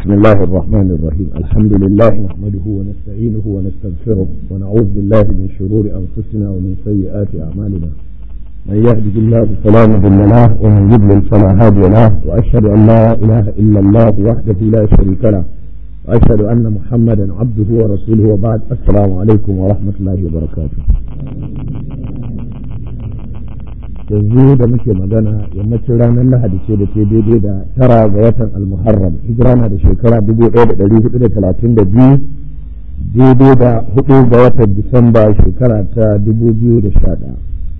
بسم الله الرحمن الرحيم الحمد لله نحمده ونستعينه ونستغفره ونعوذ بالله من شرور أنفسنا ومن سيئات أعمالنا من يهده الله فلا مضل له ومن يضلل فلا هادي له وأشهد أن لا إله إلا الله وحده لا شريك له وأشهد أن محمدا عبده ورسوله وبعد السلام عليكم ورحمة الله وبركاته yanzu da muke magana yammacin ranar lahadi ce da ke daidai da tara ga watan almuharram hijira na da shekara dubu ɗaya da ɗari hudu da talatin da biyu daidai da hudu ga watan disamba shekara ta dubu biyu da sha ɗaya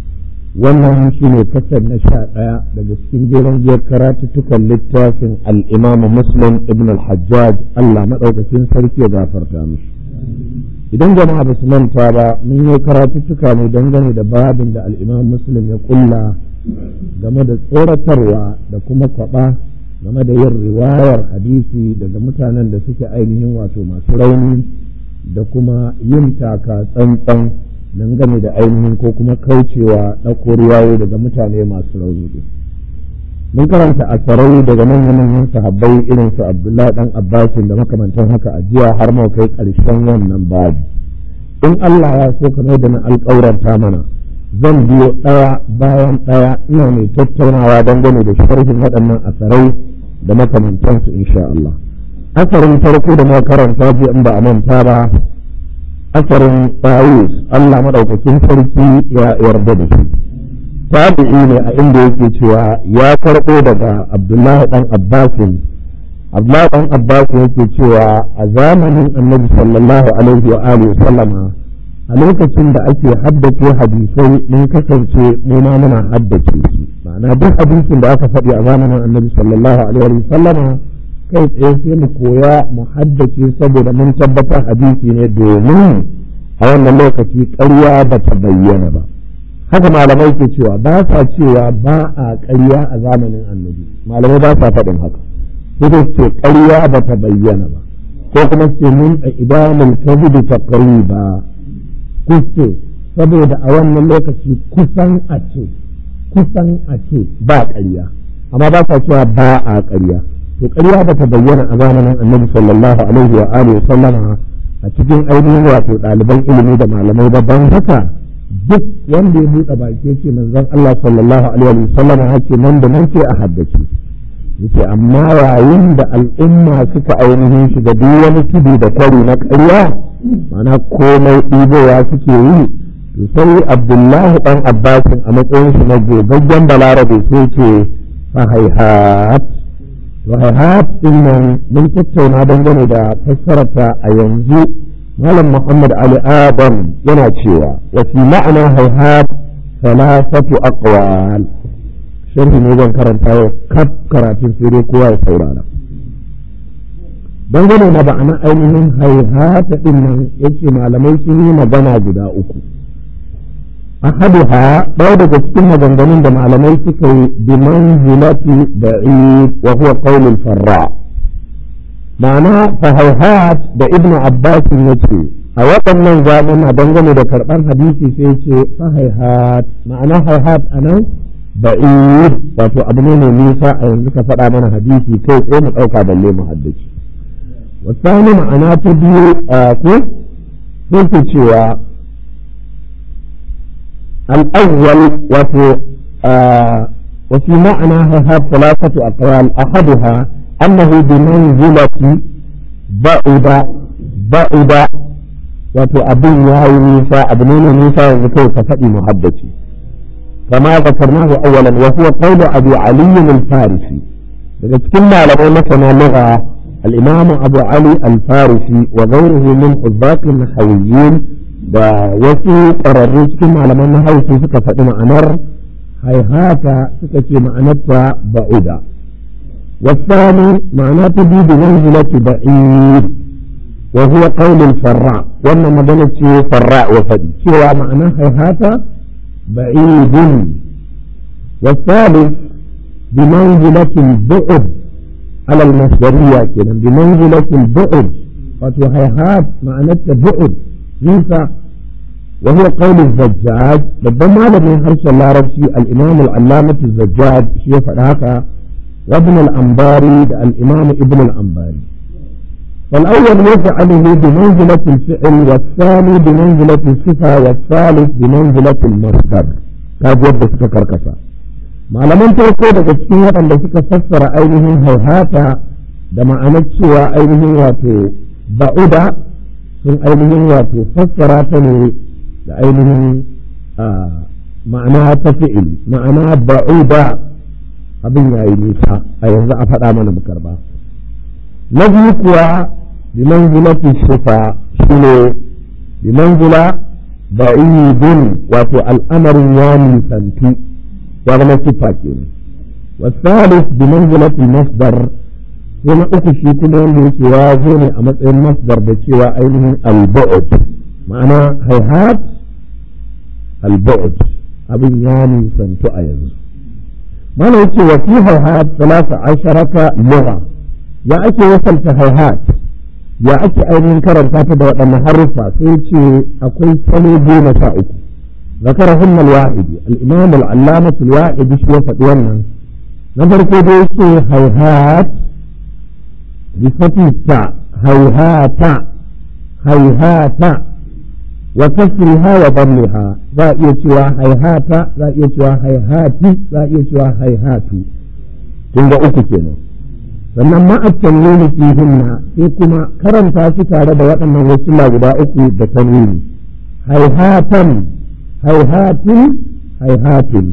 wannan shi ne kasar na sha ɗaya daga cikin jeren jiyar karatuttukan littafin al'imamu muslim ibn al-hajjaj allah maɗaukacin sarki ya gafarta mishi idan jama'a ba su manta ba mun yi karatuttuka ne dangane da babin da al'imam muslim ya kulla game da tsoratarwa da kuma kwaba game da yin riwayar hadisi daga mutanen da suke ainihin wato masu rauni da kuma yin taka tsantsan dangane da ainihin ko kuma kaucewa ɗauko riwayo daga mutane masu rauni mun karanta asarai daga manyan manyan sahabbai irin su abdullahi dan abbasin da makamantan haka a jiya har mau kai karshen wannan babi in Allah ya so kamar da na alƙawarta mana zan biyo ɗaya bayan ɗaya ina mai tattaunawa dangane da sharhin waɗannan asarai da makamantansu insha Allah asarin farko da muka karanta jiya in ba a manta ba asarin Tawus Allah madaukakin sarki ya yarda da shi tabi'i ne a inda yake cewa ya karɓo daga abdullahi dan abbasin abdullahi dan abbasin yake cewa a zamanin annabi sallallahu alaihi wa alihi sallama a lokacin da ake haddace hadisai mun kasance mu ma muna haddace su ma'ana duk hadisin da aka faɗi a zamanin annabi sallallahu alaihi wa sallama kai tsaye sai mu koya mu haddace saboda mun tabbatar hadisi ne domin a wannan lokaci ƙarya ba ta bayyana ba haka malamai ke cewa ba sa cewa ba a ƙarya a zamanin annabi malamai ba sa faɗin haka sai dai ce ƙarya ba ta bayyana ba ko kuma ce mun a idanul kadhibi taqriba kuske saboda a wannan lokaci kusan a ce kusan a ce ba ƙarya amma ba sa cewa ba a ƙarya to ƙarya ba ta bayyana a zamanin annabi sallallahu alaihi wa alihi sallama a cikin ainihin wato ɗaliban ilimi da malamai babban haka duk wanda ya buɗe baki ce manzon Allah sallallahu alaihi wa sallam ya ce nan da nan ce a haddace yace amma yayin da al'umma suka ainihin shiga duk wani tudu da kwari na ƙarya mana komai ɗibowa suke yi to sai Abdullahi dan Abbasin a matsayin shi na gogaggen balarabe sai ce fa haihat to haihat din nan mun tattauna dangane da fassararta a yanzu malam muhammad ali adam yana cewa wa fi ma'ana hayhat thalathatu aqwal sharhi ne zan karanta yau kaf karatun sai dai kowa ya saurara dangane da ba'ana ainihin hayhat din nan yace malamai sun yi magana guda uku ahaduha ɗaya daga cikin maganganun da malamai suka yi bi manzilati da'id wa huwa qawlul farra' ma'ana fahauhat da ibn abbas ya ce a waɗannan zamana dangane da karɓar hadisi sai ce fahaihat ma'ana haihat a nan ba'id wato abu ne mai nisa a yanzu ka faɗa mana hadisi kai ko mu ɗauka balle mu haddace wasani ma'ana ta biyu ko sai ke cewa al'awwal wato وفي معنى هذا ثلاثة أقوال أحدها أنه بمنزلة بعد بعد wato abin ya yi nisa abu ne na nisa yanzu kai ka faɗi muhaddaci kama zakarnahu awwalan wa huwa qawlu abi ali al-farisi daga cikin malamai masana lugha al-imam abu ali al-farisi wa ghayruhu min hubbat nahawiyyin da wasu ƙwararru cikin malaman nahawu suka faɗi ma'anar haihata suka ce ma'anarta ba'uda والثاني معناه تبيد منزلة بعيد وهو قول الفراء وانا مدنة فراء وفدي سوى معناه هذا بعيد والثالث بمنزلة البعد على المصدرية كده بمنزلة البعد وهيهات معناه بعد نيسا وهو قول الزجاج ربما لم يحرص الله ربسي الإمام العلامة الزجاج شيء فهذا وابن الأنباري الإمام ابن الأنباري فالأول يفعله بمنزلة الفعل والثاني بمنزلة الصفة والثالث بمنزلة المصدر كاد يبدأ سكر كسا malaman farko daga cikin waɗanda suka fassara ainihin hauhata da ma'anar cewa ainihin wato ba'uda sun ainihin wato fassara ta ne da ainihin ma'ana ta fi'il ma'ana ba'uda abin yayi nisa a yanzu a faɗa mana mu karba na biyu kuwa bimanzilati sifa shine bimanzila ba'idun wato al'amarin ya nisantu ya zama sifa kenan والثالث بمنزلة المصدر هنا uku shi kuma wanda yake ya zo ne a matsayin masdar da cewa ainihin al-bu'd ma'ana hayhat al-bu'd abin ya nisantu a yanzu mana yake wa fi hayhat talata asharata lugha ya ake wasalta hayhat ya ake ainihin karanta ta da waɗannan haruffa sai ce akwai salo goma sha uku ذكرهن الواحد الإمام العلامة الواحد شو فتوانا نظر كده يسي هيهات بفتح التاء هيهات هيهات وكسرها وضمها ذا يسوى هيهات ذا يسوى هيهات ذا يسوى هيهات تنجا uku kenan sannan ma'accen nuni fihinna sai kuma karanta su tare da waɗannan wasu guda uku da tanwini haihatan haihatin haihatin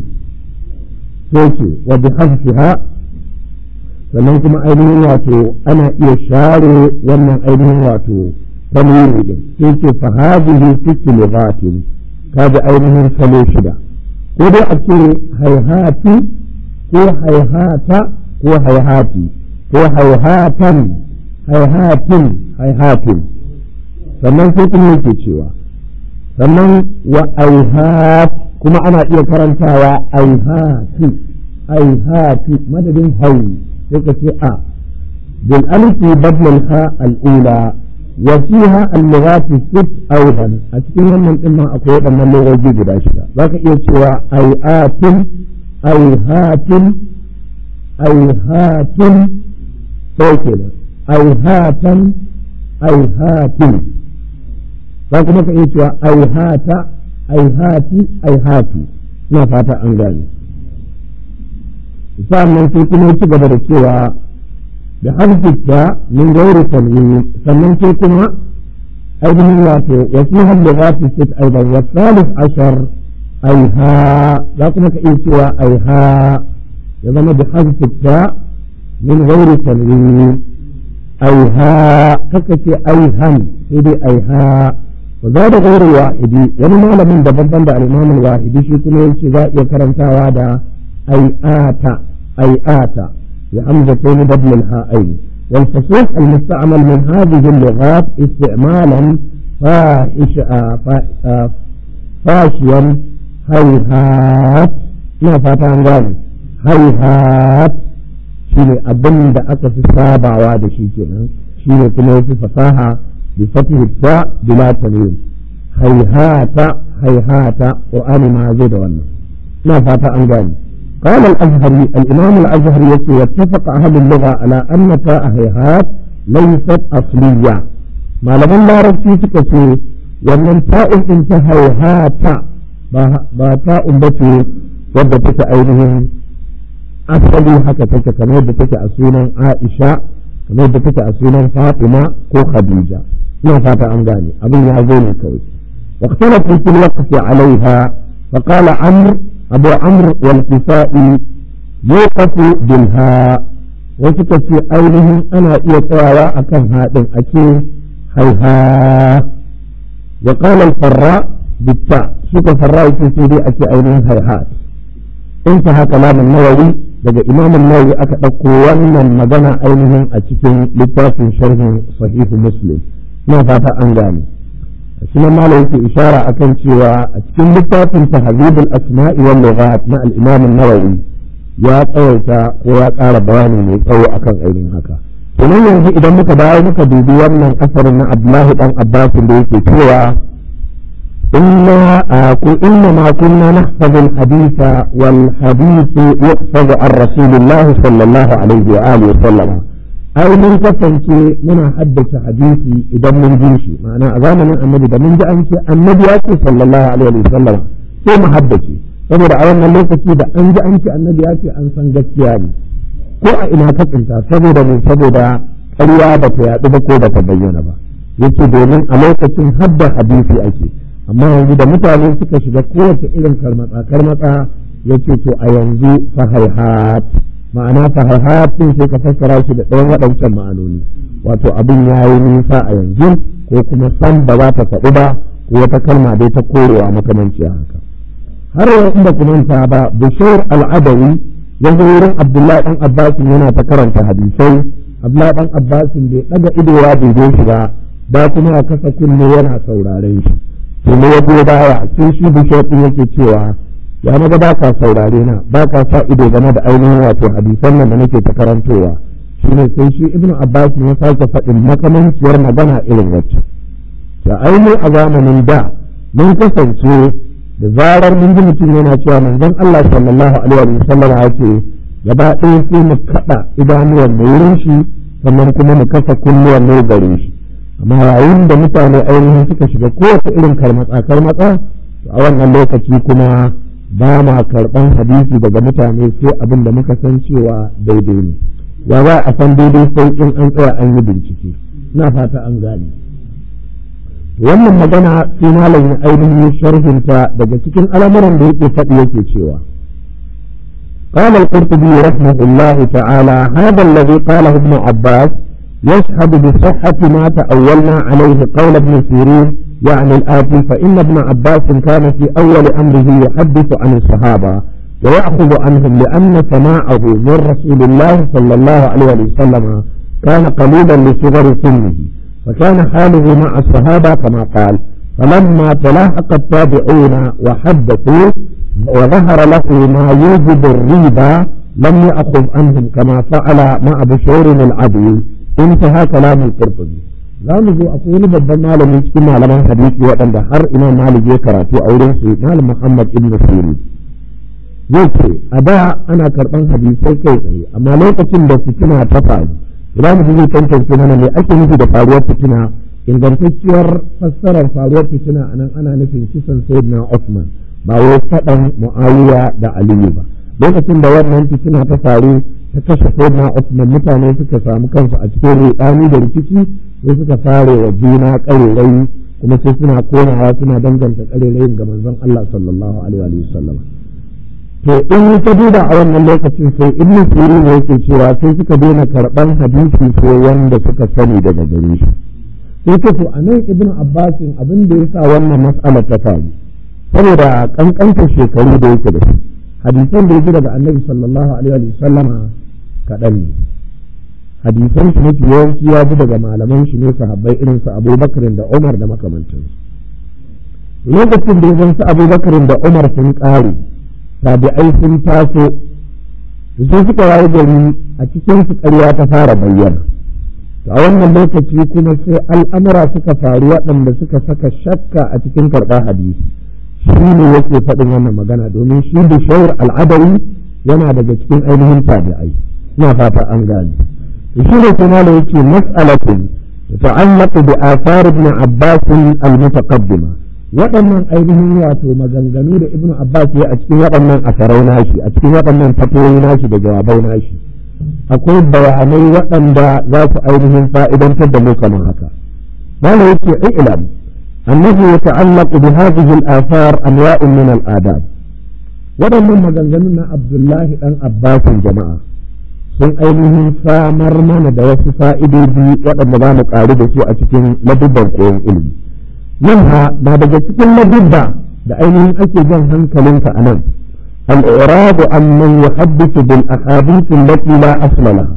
soke wa bi hasfiha sannan kuma ainihin wato ana iya share wannan ainihin wato tanwini din sai ce fa hadhihi sitti lughatin kaji ainihin salo shida ko dai a ce haihati ko haihata ko haihati ko haihatan haihatin haihatin sannan sai kuma yake cewa sannan wa aihat kuma ana iya karantawa aihati aihati madadin hau sai ka ce a bil alifi badal al ha al ula wa fiha al lughat sit aidan a cikin wannan din ma akwai wadannan logoji guda shida zaka iya cewa aihatin aihatin aihatin sai kenan aihatan aihatin za kuma ka iya cewa aihata aihati aihati ina fata an gane sannan sai kuma ci gaba da cewa da harfita min gairi tanwini sannan sai kuma ainihin wato wasu hannu za su sit aidan wa salif ashar aiha za kuma ka iya cewa aiha ya zama da harfita min gairi tanwini aiha kaka ce aihan sai dai aiha وزاد غير الواحد wani malamin daban da al-Imam al-Wahidi shi kuma yace za iya karantawa da ai'ata ai'ata ya hamzatayn badl al-ha'ayn wal fusuh al-musta'mal min hadhihi al-lughat isti'malan fahish fashiyan hayhat ina fata an gane hayhat shine abin da aka fi sabawa da shi kenan shine kuma yafi fasaha بفتح التاء بلا تنوين هيهات هيهات قرآن ما زيد ولا ما فات أنجاني قال الأزهري الإمام الأزهري يقول واتفق أهل اللغة على أن تاء هيهات ليست أصلية ما لم لا رسي تكسي ومن تاء انت هيهات با تاء بتي wadda ainihin asali haka take kamar yadda take a sunan Aisha kamar yadda take a sunan Fatima ko Khadija ina fata an gane abin ya zo ne kawai واختلفوا في الوقف عليها فقال عمرو أبو عمرو والكسائي يوقف بالهاء وسكت أينهم أنا إيطاوى أكن هذا أكي هيها وقال الفراء بالتاء سوق فراء في سيدي أكي أينهم هيهات انتهى كلام النووي daga imamun nawawi aka ɗauko wannan magana ainihin a cikin littafin sharhin sahihu muslim na fata an gane shi nan malam yake ishara akan cewa a cikin littafin tahzibul asma'i wal lughat na al-imam an-nawawi ya tsawaita ko ya ƙara bayani mai tsawo akan ainihin haka kenan yanzu idan muka dawo muka dubi wannan asarin na Abdullahi dan Abbas da yake cewa إنا إنما كنا نحفظ الحديث والحديث يحفظ عن رسول الله صلى الله عليه وآله وسلم ai mun kasance muna haddace hadisi idan mun ji shi ma'ana a zamanin annabi da mun ji an ce annabi ya ce sallallahu alaihi wa sallam sai mu haddace saboda a wannan lokaci da an ji an ce annabi ya ce an san gaskiya ne ko a ina ka tsinta saboda ne saboda ƙarya ba ta yaɗu ba ko ba ta bayyana ba yake domin a lokacin hadda hadisi ake amma yanzu da mutane suka shiga kowace irin karmatsa karmatsa yace to a yanzu fahaihat ma'ana fahaihat din sai ka fassara shi da ɗayan waɗancan ma'anoni wato abin ya yi nisa a yanzu ko kuma san ba za ta faɗi ba ko wata kalma dai ta korewa makamanciya haka har yau inda kuma ba bishir al'adawi yanzu wurin abdullahi dan abbasin yana ta karanta hadisai abdullahi dan abbasin bai ɗaga ido ya dube shi ba ba kuma a kasa kunne yana sauraren shi to ne ya goyi baya sai shi bishop din yake cewa ya maga ba ka saurare na ba ka sa ido game da ainihin wato hadisan nan da nake ta karantowa shine sai shi ibnu abbas ya sake faɗin makamanciyar magana irin wacce da ainihin a zamanin da mun kasance da zarar mun ji mutum yana cewa manzon Allah sallallahu alaihi wa sallam ya ce gaba ɗaya sai mu kaɗa idanuwan da wurin shi sannan kuma mu kasa kunnuwan ne gare shi amma yayin da mutane ainihin suka shiga kowace irin karmatsa karmatsa a wannan lokaci kuma ba ma karɓan hadisi daga mutane sai abin da muka san cewa daidai ne ya za a san daidai sai in an tsaya an yi bincike na fata an gane wannan magana sai malam ya ainihin sharhinta daga cikin al'amuran da yake faɗi yake cewa قال القرطبي رحمه الله تعالى هذا الذي قاله ابن عباس يشهد بصحة ما تأولنا عليه قول ابن سيرين يعني الآتي فإن ابن عباس كان في أول أمره يحدث عن الصحابة ويأخذ عنهم لأن سماعه من رسول الله صلى الله عليه وسلم كان قليلا لصغر سنه فكان حاله مع الصحابة كما قال فلما تلاحق التابعون وحدثوا وظهر له ما يوجب الريبة لم يأخذ عنهم كما فعل مع بشور العدل انتهى كلام القرطبي za mu zo akwai wani babban malamin cikin malaman hadisi waɗanda har imam malik ya karatu a wurin su malam muhammad ibn sirri zai ce a da ana karɓan hadisai kai tsaye amma lokacin da fitina ta faru idan mutum zai tantance mana me ake nufi da faruwar fitina ingantacciyar fassarar faruwar fitina anan ana nufin kisan sayyidina Usman ba wai faɗan muawiya da aliyu ba lokacin da wannan fitina ta faru ta kashe sayyidina Usman mutane suka samu kansu a cikin rudani da rikici sai suka fare wa juna ƙarerai kuma sai suna komawa suna danganta ƙarerayin ga manzon Allah sallallahu alaihi wa sallam to in ka duba a wannan lokacin sai ibn sirin yake cewa sai suka daina karɓan hadisi sai wanda suka sani daga gare shi sai ce to anan ibn abbasin abin da yasa wannan mas'ala ta faru saboda kankantar shekaru da yake da su hadisan da yake daga annabi sallallahu alaihi wa sallama kaɗan ne hadisan shi mafi yawanci ya ji daga malaman shi ne sahabbai irin su abubakar da umar da makamantansu lokacin da ya zan su abubakar da umar sun ƙare tabi'ai sun taso sai suka waye gari a cikin su ƙarya ta fara bayyana a wannan lokaci kuma sai al'amura suka faru waɗanda suka saka shakka a cikin karɓar hadisi shi ne yake faɗin wannan magana domin shi da shawar al'adari yana daga cikin ainihin tabi'ai ina fata an gane shi ne kuma da yake mas'alatin ta'allaqu bi athar ibn abbas al-mutaqaddima waɗannan ainihin wato maganganu da ibn abbas ya a cikin waɗannan asarai nashi a cikin waɗannan fatoyi nashi da jawabai nashi akwai bayanai waɗanda za su ainihin fa'idantar da mu kamar haka malam yake ilam annahu yata'allaqu bi hadhihi al-athar anwa'un min al-adab waɗannan maganganun na abdullahi dan abbasin jama'a sun ainihin samar mana da wasu fa'idoji waɗanda za mu ƙaru da su a cikin ladubban koyon ilimi منها ما بجت كل ضد بأين أكي جن هنكلنك أنا الإعراض عن من يحدث بالأحاديث التي لا أصل لها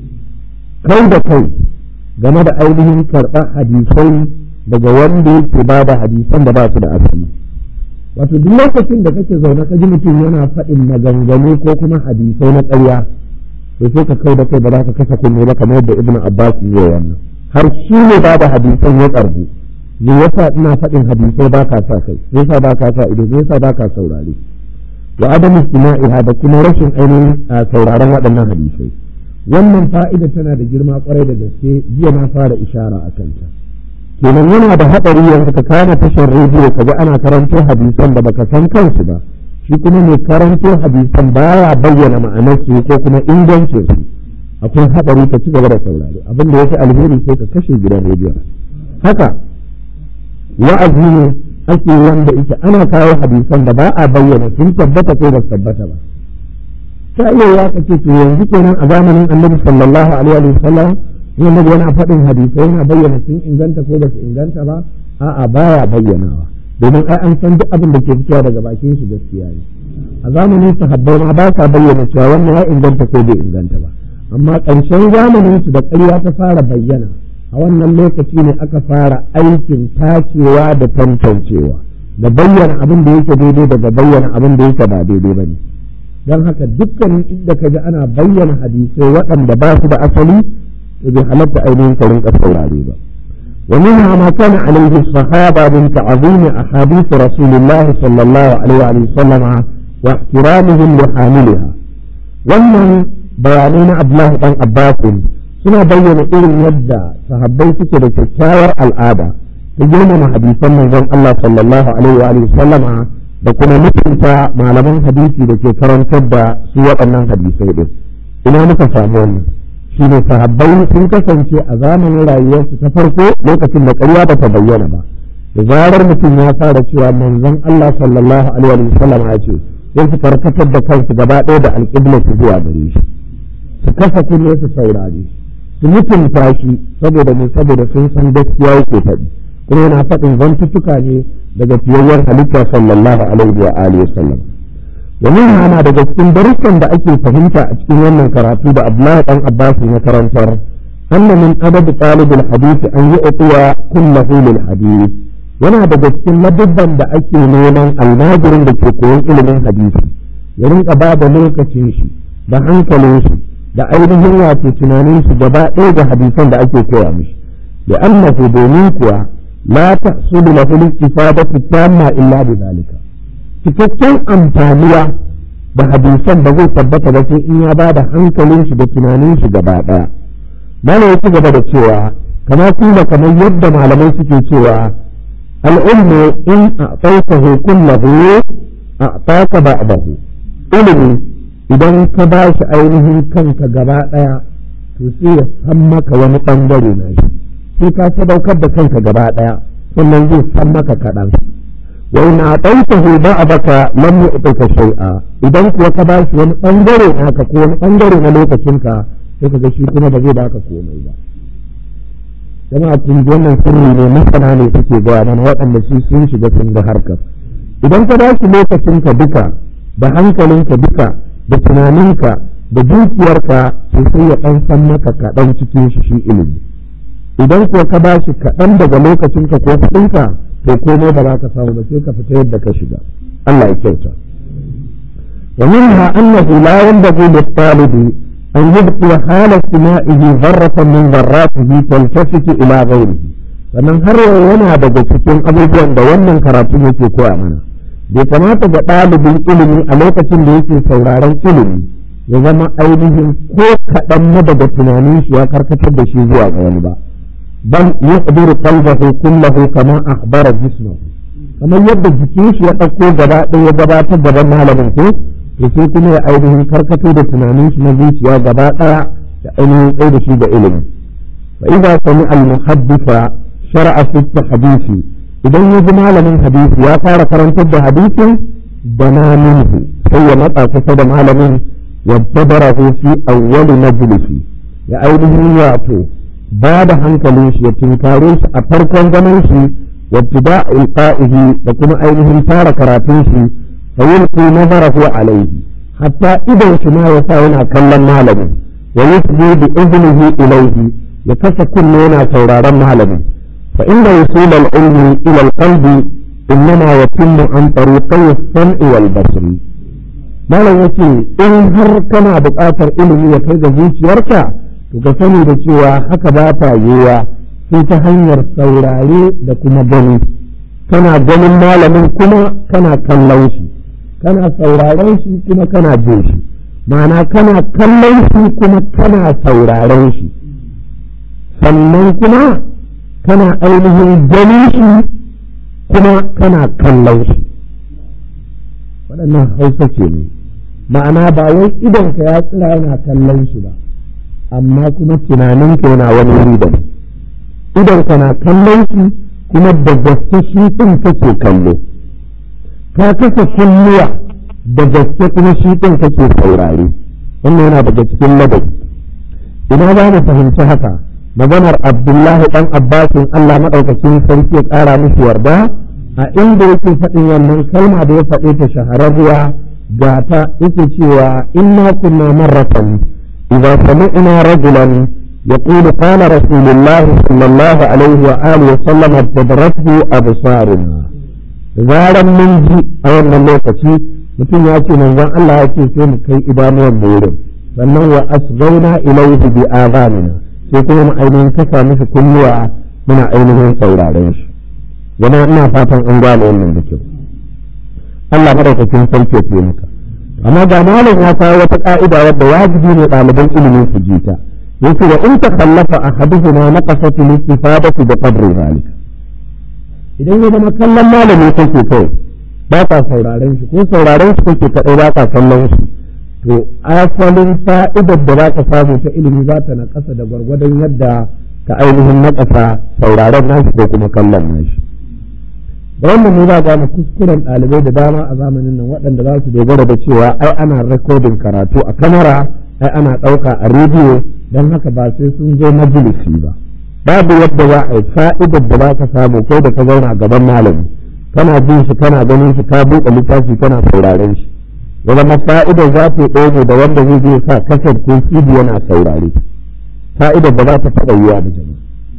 كي da kai game da ainihin karɓar hadisai daga wanda yake ba da hadisan da ba su da asali wato duk lokacin da kake zaune ka ji mutum yana faɗin maganganu ko kuma hadisai na ƙarya to sai ka kai da kai ba za ka kasa kunne ba kamar yadda ibnu abbas ya wannan har shi ne ba da hadisan ya ƙarbu me yasa ina faɗin hadisai ba ka sa kai me yasa ba ka sa ido me yasa ba ka saurare wa adamu istima'iha da kuma rashin ainihin sauraron waɗannan hadisai wannan fa'ida tana da girma kwarai da gaske jiya na fara ishara a kanta kenan yana da haɗari yanzu ka kama tashar rediyo ka ga ana karanto hadisan da baka san kansu ba shi kuma mai karanto hadisan baya bayyana ma'anarsu ko kuma ingancin su akwai haɗari ka ci gaba da saurari abin da yake alheri sai ka kashe gidan rediyo haka wa'azi ne ake wanda yake ana kawo hadisan da ba a bayyana sun tabbata ko ba su tabbata ba ta iya ya kace to yanzu kenan a zamanin annabi sallallahu alaihi wa sallam yana yana faɗin hadisai yana bayyana sun inganta ko ba su inganta ba a'a baya bayyanawa domin ai an san duk abin da ke fitowa daga bakin shi gaskiya ne a zamanin sahabbai ma ba sa bayyana cewa wannan ya inganta ko bai inganta ba amma ƙarshen zamanin su da ƙarya ta fara bayyana a wannan lokaci ne aka fara aikin tacewa da tantancewa da bayyana abin da yake daidai daga bayyana abin da yake ba daidai ba ne don haka dukkanin inda ka ji ana bayyana hadisai waɗanda ba su da asali to bai halatta ainihin ka rinka saurare ba ومنها ما كان عليه الصحابة من تعظيم أحاديث رسول الله صلى الله عليه وسلم واحترامهم لحاملها wannan bayanai na Abdullahi dan Abbasin suna bayyana irin yadda sahabbai suke da kyakkyawar al'ada ta girmama hadisan manzon Allah sallallahu alaihi wa sallama da kuma mutunta malaman hadisi da ke karantar da su waɗannan hadisai din ina muka samu wannan shi ne sahabbai sun kasance a zamanin rayuwarsu ta farko lokacin da ƙarya ba ta bayyana ba da zarar mutum ya fara cewa manzon Allah sallallahu alaihi wa sallam ya ce sai su karkatar da kansu gaba ɗaya da alƙibla su zuwa gare shi su kasa kunne su saurare su mutunta shi saboda ne saboda sun san gaskiya yake faɗi kuma yana faɗin zantuttuka ne daga fiyayyar halitta sallallahu alaihi wa alihi wa sallam ومنها أنا daga cikin darussan da ake fahimta a cikin wannan karatu da Abdullahi dan Abbas na karantar anna min adab talib al-hadith an yu'tiya kullahu lil hadith yana daga cikin ladabban da ake neman almajirin da ke koyon ilimin hadisi ya rinka ba da lokacin shi da hankalin shi da ainihin wato tunanin shi gaba ɗaya ga hadisan da ake koya mishi da annahu domin kuwa la tahsulu lahu al-istifadatu tamma illa bi zalika cikakken amfaniya da hadisan ba zai tabbata ba sai in ya ba da hankalin shi da tunanin shi gaba ɗaya mana ya ci gaba da cewa kama kuma kamar yadda malamai suke cewa al'ummu in a tsautahu kullahu a tsaka ba'dahu ilimi idan ka ba shi ainihin kanka gaba ɗaya to sai ya san maka wani ɓangare na shi sai ka sadaukar da kanka gaba ɗaya sannan zai san maka kaɗan وإن أعطيته بعضك لم يعطك شيئا idan kuwa ka ba shi wani ɓangare naka ko wani ɓangare na lokacinka sai ka ga shi kuma ba zai baka komai ba jama'a kun ji wannan sirri ne masana ne suke gaya mana waɗanda su sun shiga sun ga harkar idan ka ba shi lokacinka duka da hankalinka duka da tunaninka da dukiyarka sai sai ya ɗan san maka kaɗan cikin shi shi ilimi idan kuwa ka ba shi kaɗan daga lokacinka ko kuɗinka to komai ba za ka samu ba sai ka fita yadda ka shiga Allah ya kyauta wa minha annahu la yanbaghi lit-talibi an yubqi hala istima'ihi dharratan min dharratihi taltafitu ila ghayrihi sannan har yana daga cikin abubuwan da wannan karatu yake koya mana bai kamata ga ɗalibin ilimi a lokacin da yake sauraron ilimi ya zama ainihin ko kaɗan na daga tunanin shi ya karkatar da shi zuwa ga wani ba bal yaqdiru qalbahu kullahu kama akhbara jismahu kamar yadda jikin shi ya ɗauko gaba ɗaya gabatar gaban malamin ko to sai kuma ya ainihin karkato da tunanin shi na zuciya gaba ɗaya da ainihin tsaye da shi da ilimi fa idza sami al muhaddisa shar'a fi hadisi idan ya ji malamin hadisi ya fara karantar da hadisin bana minhu sai ya matsa kusa da malamin yabtabarahu fi awwal majlisi ya ainihin wato ba da hankalin shi ya tunkare shi a farkon ganin shi wabtida ilqa'ihi da kuma ainihin fara karatun shi fa yulqi nazarahu alayhi hatta idan shi ma ya sa yana kallon malamin wa yusbi bi iznihi ilayhi ya kasa kunne yana sauraron malamin fa inda wusul al-ilmi ila al-qalbi innama yatimmu an tariqi as-sam'i wal basri malam yace in har kana buƙatar ilimi ya kai ga zuciyarka to ka sani da cewa haka ba ta yiwuwa sai ta hanyar saurare da kuma gani kana ganin malamin kuma kana kallon shi kana sauraren shi kuma kana jin shi ma'ana kana kallon shi kuma kana sauraren shi sannan kuma kana ainihin ganin shi kuma kana kallon shi waɗannan hausa ce ne ma'ana ba wai idonka ya tsira yana kallon shi ba amma kuma tunaninka yana wani wuri da idonka na kallon shi kuma da gaske shi ɗin kake kallo ka kasa kulluwa da gaske kuma shi ɗin kake saurare wannan yana daga cikin ladabi ina za mu fahimci haka maganar abdullahi ɗan abbasin allah maɗaukacin sarki ya ƙara musu yarda a inda yake faɗin wannan kalma da ya faɗe ta shahararriya ga ta yake cewa inna kunna marratan idza sami'na rajulan يقول قال رسول الله صلى الله عليه وآله وسلم ابتدرته أبصارنا zaran mun ji a wannan lokaci mutum ya ce manzon Allah ya ce sai mu kai idanuwan mu wurin sannan wa asghauna ilayhi bi azanina sai kuma mu ainihin kasa mishi kunnuwa muna ainihin sauraren shi yana ina fatan an gane wannan da kyau Allah madaukakin sarki ya maka amma ga malam ya kawo wata ka'ida wadda wajibi ne ɗaliban ilimin su ji ta yace wa in takallafa ahaduhuma naqasat al-istifadatu bi qadri zalika idan ya zama kallon malami kake kai ba ka sauraren shi ko sauraren shi kake kadai ba ka kallon shi to asalin fa'idar da za ka samu ta ilimi za ta na ƙasa da gwargwadon yadda ka ainihin na ƙasa sauraren nashi ko kuma kallon nashi da wannan ne za ga mu kuskuren ɗalibai da dama a zamanin nan waɗanda za su dogara da cewa ai ana rekodin karatu a kamara ai ana ɗauka a rediyo don haka ba sai sun zo majalisi ba babu yadda za a yi fa'idar da za ka samu kai da ka zauna a gaban malami kana jin shi kana ganin shi ka buɗe littafi kana sauraren shi ya zama fa'idar za ta ɗoge da wanda zai je sa kasar ko cd yana saurare fa'idar da za ta taɓa yiwa da jama'a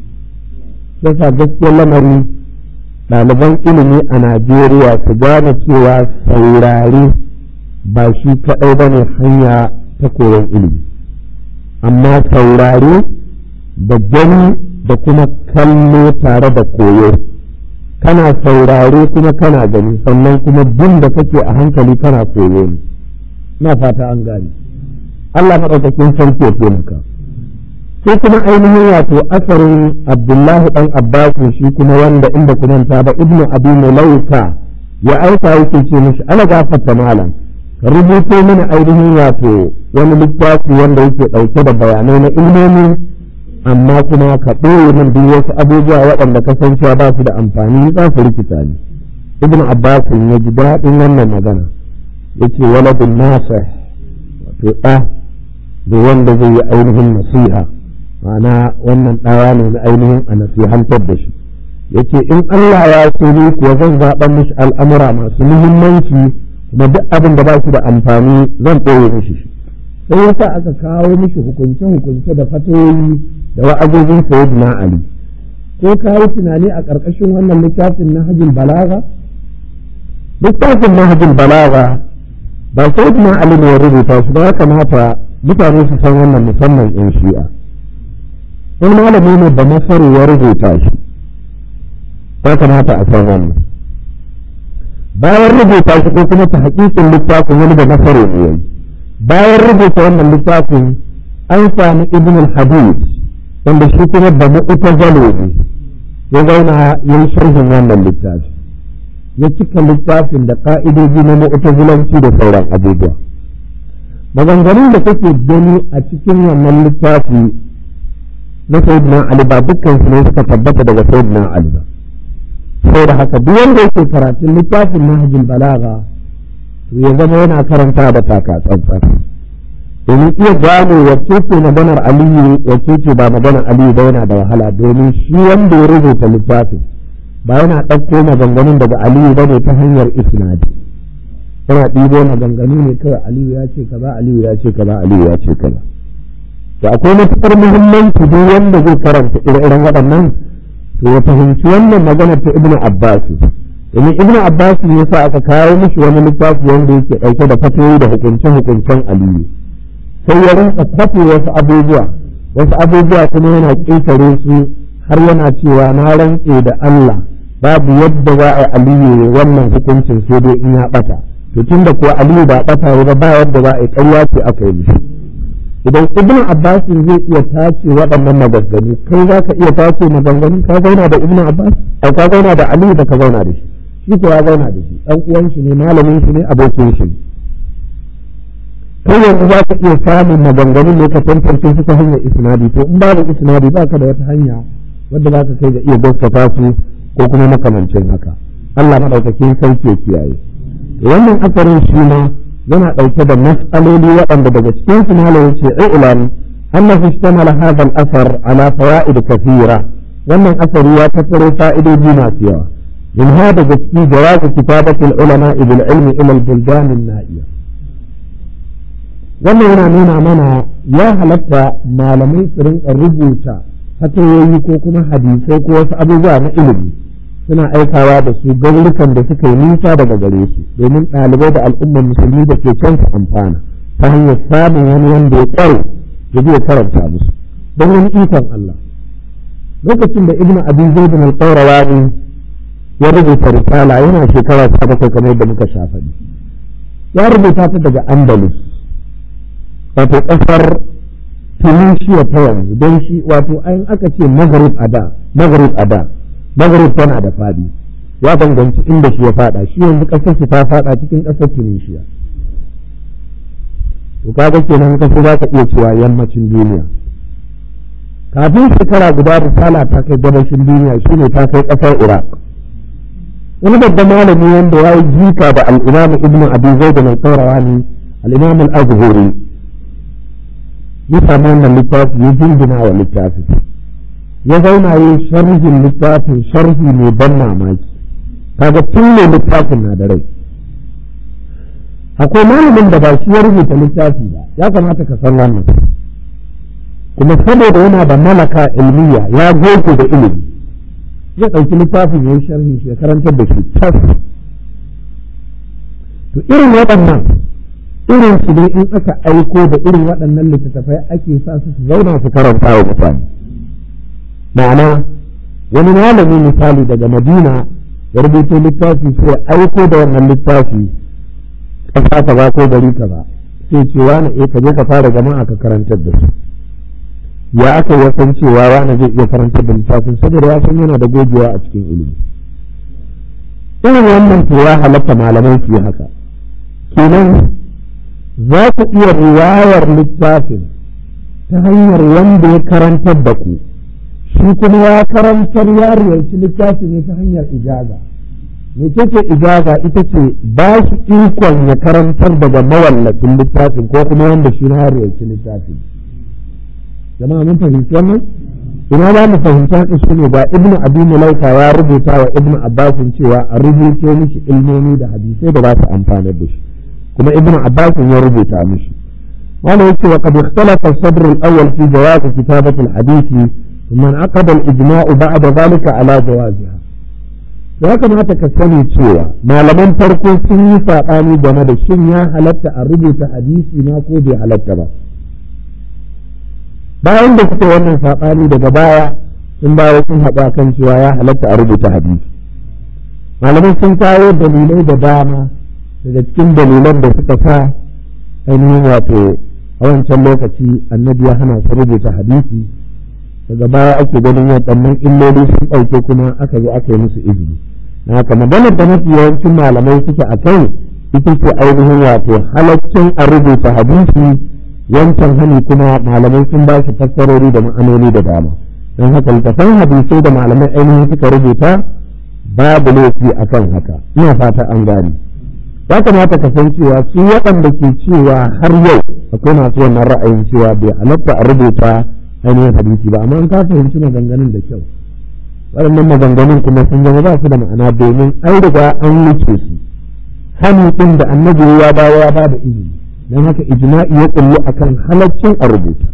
sai sa gaskiyar lamari ɗaliban ilimi a najeriya su gane cewa saurare ba shi kaɗai ba ne hanya ta koyon ilimi amma saurare da gani da kuma kallo tare da koyo kana saurare kuma kana gani sannan kuma bin da kake a hankali kana koyo ne na fata an gani Allah maɗaukakin sarki ya taimaka sai kuma ainihin wato asarin abdullahi ɗan abbasu shi kuma wanda inda kuma ta ba ibnu abi mulaika ya aika yake ce mishi ana gafarta malam ka rubuto mana ainihin wato wani littafi wanda yake ɗauke da bayanai na ilmomi amma kuma ka ɓoye min duk wasu abubuwa waɗanda kasancewa ba su da amfani za su rikita ni ibn abbas ya ji daɗin wannan magana ya ce waladun nasa wato ɗa da wanda zai yi ainihin nasiha ma'ana wannan ɗawa ne na ainihin a nasihantar da shi ya ce in allah ya so ni kuwa zan zaɓa mishi al'amura masu muhimmanci kuma duk abin da ba su da amfani zan ɓoye mishi shi sai yasa aka kawo mishi hukunce-hukunce da fatoyi da wa'azozin sayyidina Ali ko ka yi tunani a ƙarƙashin wannan littafin na hajjin balaga littafin na hajjin balaga ba sayyidina Ali ne ya rubuta shi ba ya kamata mutane su san wannan musamman in shi'a wani malami ne da masaru ya rubuta shi ya kamata a san wannan bayan rubuta shi ko kuma ta hakikin littafin wani da masaru ne yayi bayan rubuta wannan littafin an sami ibn al-hadid wanda shi kuma da mu'tazalo ne ya zauna ya yi sharhin wannan littafi ya cika littafin da ka'idoji na mu'tazilanci da sauran abubuwa maganganun da kake gani a cikin wannan littafi na sayyidina ali ba dukkan su ne suka tabbata daga sayyidina ali ba saboda haka duk wanda yake karatun littafin nahjul balaga to ya zama yana karanta da taka tsantsan domin iya gane wacce ce maganar aliyu wacce ce ba maganar aliyu ba yana da wahala domin shi wanda ya rubuta littafin ba yana ɗauko maganganun daga aliyu ba ne ta hanyar isnadi yana ɗibo maganganu ne kawai aliyu ya ce kaza aliyu ya ce kaza aliyu ya ce kaza to akwai matuƙar muhimmanci duk wanda zai karanta ire-iren waɗannan to ya fahimci wannan maganar ta ibnu abbas domin ibnu abbas ne sa aka kawo mishi wani littafi wanda yake ɗauke da fatoyi da hukunce-hukuncen aliyu sai ya rinka kwafe wasu abubuwa wasu abubuwa kuma yana ƙetare su har yana cewa na rantse da Allah babu yadda za a aliyu wannan hukuncin sai dai in ya ɓata to tun da kuwa aliyu ba ɓata ba ba yadda za a yi ƙarya ce aka yi mishi idan ibnu abbas zai iya tace waɗannan maganganu kai za ka iya tace maganganun ka zauna da ibnu abbas ai ka zauna da aliyu da ka zauna da shi shi ko ya zauna da shi ɗan uwan shi ne malamin shi ne abokin shi ne kai yanzu za ka iya samun maganganun ne ka tantance su ta hanyar isnadi to in babu isnadi ba ka da wata hanya wadda za ka kai ga iya gaskata su ko kuma makamancin haka Allah maɗaukakin sarki ya kiyaye wannan asarin shi ma yana ɗauke da mas'aloli waɗanda daga cikin su malam yace i'lam annahu ishtamala hadha al-athar ala fawaid kathira wannan asari ya tattaro fa'idoji masu yawa min hada daga cikin jawaz kitabati al-ulama bil ilmi ila al-buldan an-na'iya wannan yana nuna mana ya halatta malamai su rinka rubuta fatayoyi ko kuma hadisai ko wasu abubuwa na ilimi suna aikawa da su garurukan da suka yi nisa daga gare su domin ɗalibai da al'ummar musulmi da ke can su amfana ta hanyar samun wani wanda ya kware da zai karanta musu don wani ikon Allah lokacin da ibnu abi zaid al-qayrawani ya rubuta risala yana shekara ta bakwai kamar yadda muka sha faɗi ya rubuta ta daga andalus wato ƙasar tunisia ta yanzu don shi wato ayin aka ce maghrib a da maghrib a da maghrib tana da fadi ya danganci inda shi ya fada shi yanzu kasar shi ta fada cikin kasar tunisia to kaga kenan kasu za ka iya cewa yammacin duniya kafin shekara guda risala ta kai gabashin duniya shine ta kai kasar iraq wani babban malami wanda ya yi jika da al'imam ibn abi zaid mai tsaurawa al-imam al-azhuri ya samu wannan littafi ya jingina wa littafi ya zauna yi sharhin littafin sharhi mai ban mamaki kaga tun ne littafin na da rai akwai malamin da ba shi ya rubuta littafi ba ya kamata ka san wannan kuma saboda yana da malaka ilmiya ya goge da ilimi ya ɗauki littafin ya yi sharhi shi ya karantar da shi tas to irin waɗannan irin su ne in aka aiko da irin waɗannan littattafai ake sa su su zauna su karanta wa mutane ma'ana wani malami misali daga madina ya rubuto littafi sai aiko da wannan littafi ƙasa ka ba ko gari ka ba sai ce wani eh ka je ka fara jama'a ka karantar da su ya aka ya san cewa wani zai iya karantar da littafin saboda ya san yana da gogewa a cikin ilimi irin wannan to ya halatta malamai su yi haka kenan za ku iya riwayar littafin ta hanyar wanda ya karantar da ku shi kuma ya karantar ya riyarci littafi ne ta hanyar ijaza mece ce ijaza ita ce ba shi ikon ya karantar daga mawallafin littafin ko kuma wanda shi na riyarci littafin jama'a mun fahimci wannan ina za mu fahimci haka shi ne ba ibnu abi mulaika ya rubuta wa ibnu abbasin cewa a rubuto mishi ilmomi da hadisai da za su amfanar da shi kuma ibnu abbasin ya rubuta mishi wanda yake wa qad ikhtalafa as-sadr al-awwal fi jawaz kitabati al-hadisi ثم انعقد الإجماع بعد ذلك على جوازها ya kamata ka sani cewa malaman farko sun yi saɓani game da shin ya halatta a rubuta hadisi na ko bai halatta ba bayan da suka wannan saɓani daga baya sun bawa sun haɗu kan cewa ya halatta a rubuta hadisi malaman sun kawo dalilai da dama daga cikin dalilan da suka sa ainihin wato a wancan lokaci annabi ya hana su rubuta hadisi daga baya ake ganin waɗannan illoli sun ɗauke kuma aka zo aka yi musu izini na haka maganar da mafi yawancin malamai suke a kai ita ce ainihin wato halaccin a rubuta hadisi wancan hani kuma malamai sun ba shi fassarori da ma'anoni da dama don haka littafan hadisai da malamai ainihin suka rubuta babu laifi akan haka ina fata an gane ya kamata ka san cewa su waɗanda ke cewa har yau akwai masu wannan ra'ayin cewa bai halatta a rubuta ainihin hadisi ba amma an ka fahimci maganganun da kyau waɗannan maganganun kuma sun zama ba su da ma'ana domin an riga an wuce su hannun ɗin da annabi ya bawa ya ba da izini don haka ijma'i ya kullu akan halaccin a rubuta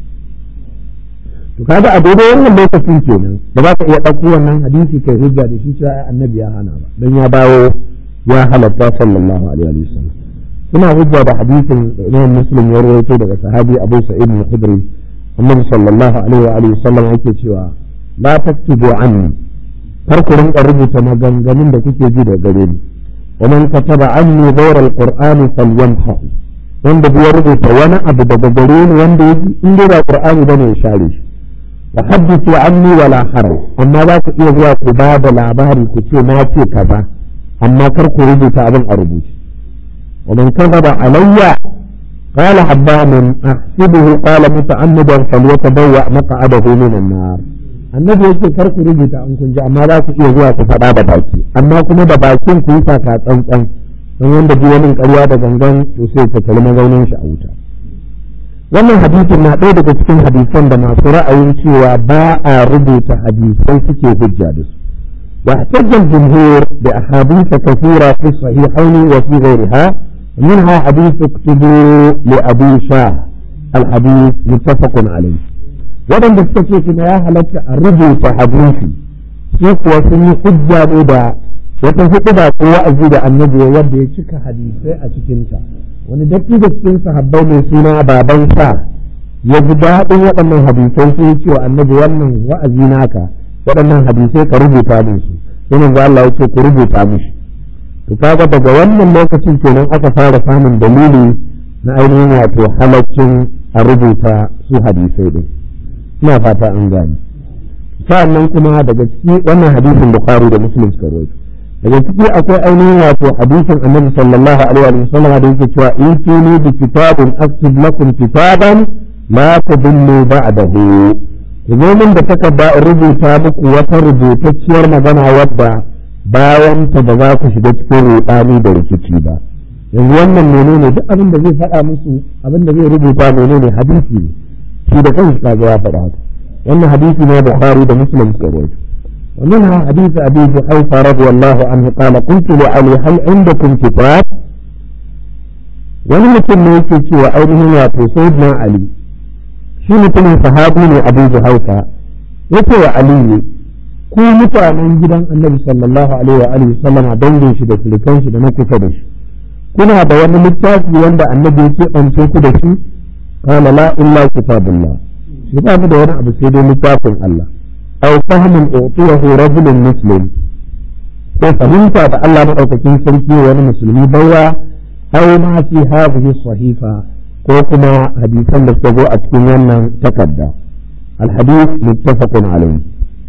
to kaga a daidai wannan lokacin kenan da za ka iya ɗauko wannan hadisi kai hujja da shi cewa annabi ya hana ba don ya bawo ya halatta sallallahu alaihi wa sallam suna hujja da hadisin da imam muslim ya rawaito daga sahabi abu sa'id al-khudri annabi sallallahu alaihi wa alihi sallam yake cewa la taktubu anni kar ku rinka rubuta maganganun da kuke ji da gare ni wa man kataba anni ghayra al-qur'ani falyamhu wanda ya rubuta wani abu daga gare ni wanda yake in dai ba qur'ani bane ya share shi wa haddithu anni wala haraj amma za ku iya zuwa ku ba da labari ku ce na ce kaza amma kar ku rubuta abin a rubuce wa man kadaba alayya قال حبان أحسبه قال متعمدا فليتبوأ مقعده من النار annabi yake kar ku rubuta an kun ji amma za ku iya zuwa ku faɗa da baki amma kuma da bakin ku yi taka tsantsan don wanda ji wani ƙarya da gangan to sai ta kalli mazaunin shi a wuta wannan hadisin na ɗaya daga cikin hadisan da masu ra'ayin cewa ba a rubuta hadisai suke hujja da su واحتج الجمهور بأحاديث كثيرة في الصحيحين وفي غيرها منها حديث اكتبوا لأبي شاه الحديث متفق عليه ودن بستكي كما يا هلك الرجل حديثي سيك وسني حجة بدا وتنفق دا قوة أزيد النبي يبدي يشك حديثي أشكنتا wani datti da cikin sahabbai mai suna baban sa ya ji daɗin waɗannan hadisai sai ya ce wa annabi wannan wa'azi naka waɗannan hadisai ka rubuta min su sai manzo Allah ya ce ku rubuta mishi to kaga daga wannan lokacin kenan aka fara samun dalili na ainihin wato halaccin a rubuta su hadisai din ina fata an gani sa'annan kuma daga ciki wannan hadisin bukhari da muslim suka rawaito daga ciki akwai ainihin wato hadisin annabi sallallahu alaihi wa sallam da yake cewa in tuni bi kitabin aktub lakum kitaban la tadillu ba'dahu ku zo min da takarda in rubuta muku wata rubutacciyar magana wadda bayan ta ba za ku shiga cikin ruɗani da rikici ba yanzu wannan menene duk abin da zai faɗa musu abin da zai rubuta menene hadisi ne shi da kanshi kaga ya faɗa haka wannan hadisi ne Bukhari da Muslim suka rawaito ومنها حديث أبي جحيفة رضي الله عنه قال قلت لعلي هل عندكم كتاب wani mutum ne yake cewa ainihin wato sayyidina ali shi mutumin sahabi ne abu juhaifa yake wa ali ne ku mutanen gidan annabi sallallahu alaihi wa alihi sallama dangin shi da surukan shi da na kusa da shi kuna da wani littafi wanda annabi ya keɓance ku da shi qala la illa kitabullah shi ba mu da wani abu sai dai littafin Allah aw fahmin utiyahu rajulun muslim ko fahimta da Allah madaukakin sarki wani musulmi baiwa aw ma fi hadhihi sahifa ko kuma hadisan da suka zo a cikin wannan takarda الحديث متفق عليه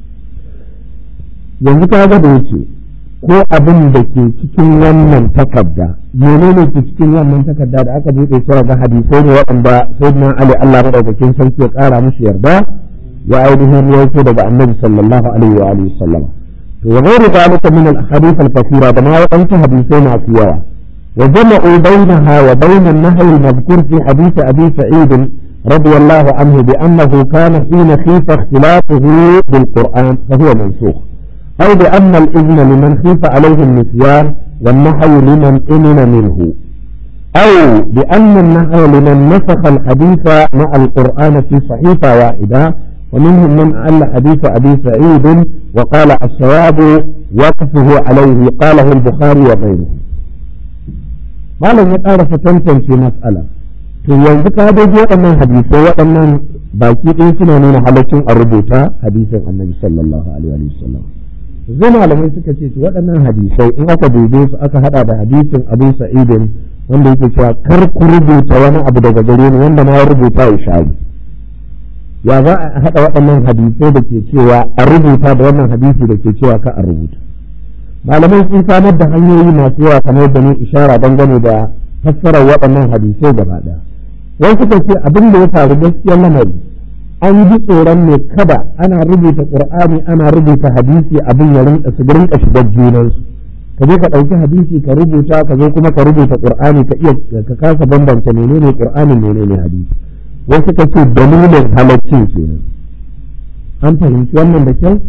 yanzu ka ga da yake ko abin da ke cikin wannan takarda menene ke cikin wannan takarda da aka buɗe shi ga hadisai ne waɗanda sayyidina Ali Allah madaukakin sarki ya ƙara mushi yarda ya ainihin rawaito daga annabi sallallahu alaihi wa alihi sallama to wa ghairu zalika min al ahadith al kathira da ma waɗansu hadisai masu yawa wa jama'u bainaha wa bain an nahy al madhkur fi hadith abi sa'id رضي الله عنه بأنه كان حين خيف اختلافه بالقرآن فهو منسوخ أو بأن الإذن لمن خيف عليه النسيان والنحي لمن أمن منه أو بأن النحي لمن نسخ الحديث مع القرآن في صحيفة واحدة ومنهم من أعل حديث أبي سعيد وقال الصواب وقفه عليه قاله البخاري وغيره ما لم يقال فتنتم في مسألة to yanzu ka dai waɗannan hadisai waɗannan baki ɗaya suna nuna halaccin a rubuta hadisin annabi sallallahu alaihi wa sallam zai malamai suka ce waɗannan hadisai in aka dube su aka hada da hadisin abu sa'idin wanda yake cewa kar ku rubuta wani abu daga gare ni wanda na rubuta ya shayi ya za a hada waɗannan hadisai da ke cewa a rubuta da wannan hadisi da ke cewa ka a rubuta malamai sun samar da hanyoyi masu yawa kamar da ni ishara dangane da fassarar waɗannan hadisai gaba ɗaya wai suka ce abin da ya faru gaskiyar lamari an ji tsoron ne kada ana rubuta qur'ani ana rubuta hadisi abin ya rinka su rinka shigar junansu ka je ka ɗauki hadisi ka rubuta ka zo kuma ka rubuta qur'ani ka iya ka kasa bambance menene qur'ani menene hadisi wai suka ce dalilin halaccin kenan an fahimci wannan da kyau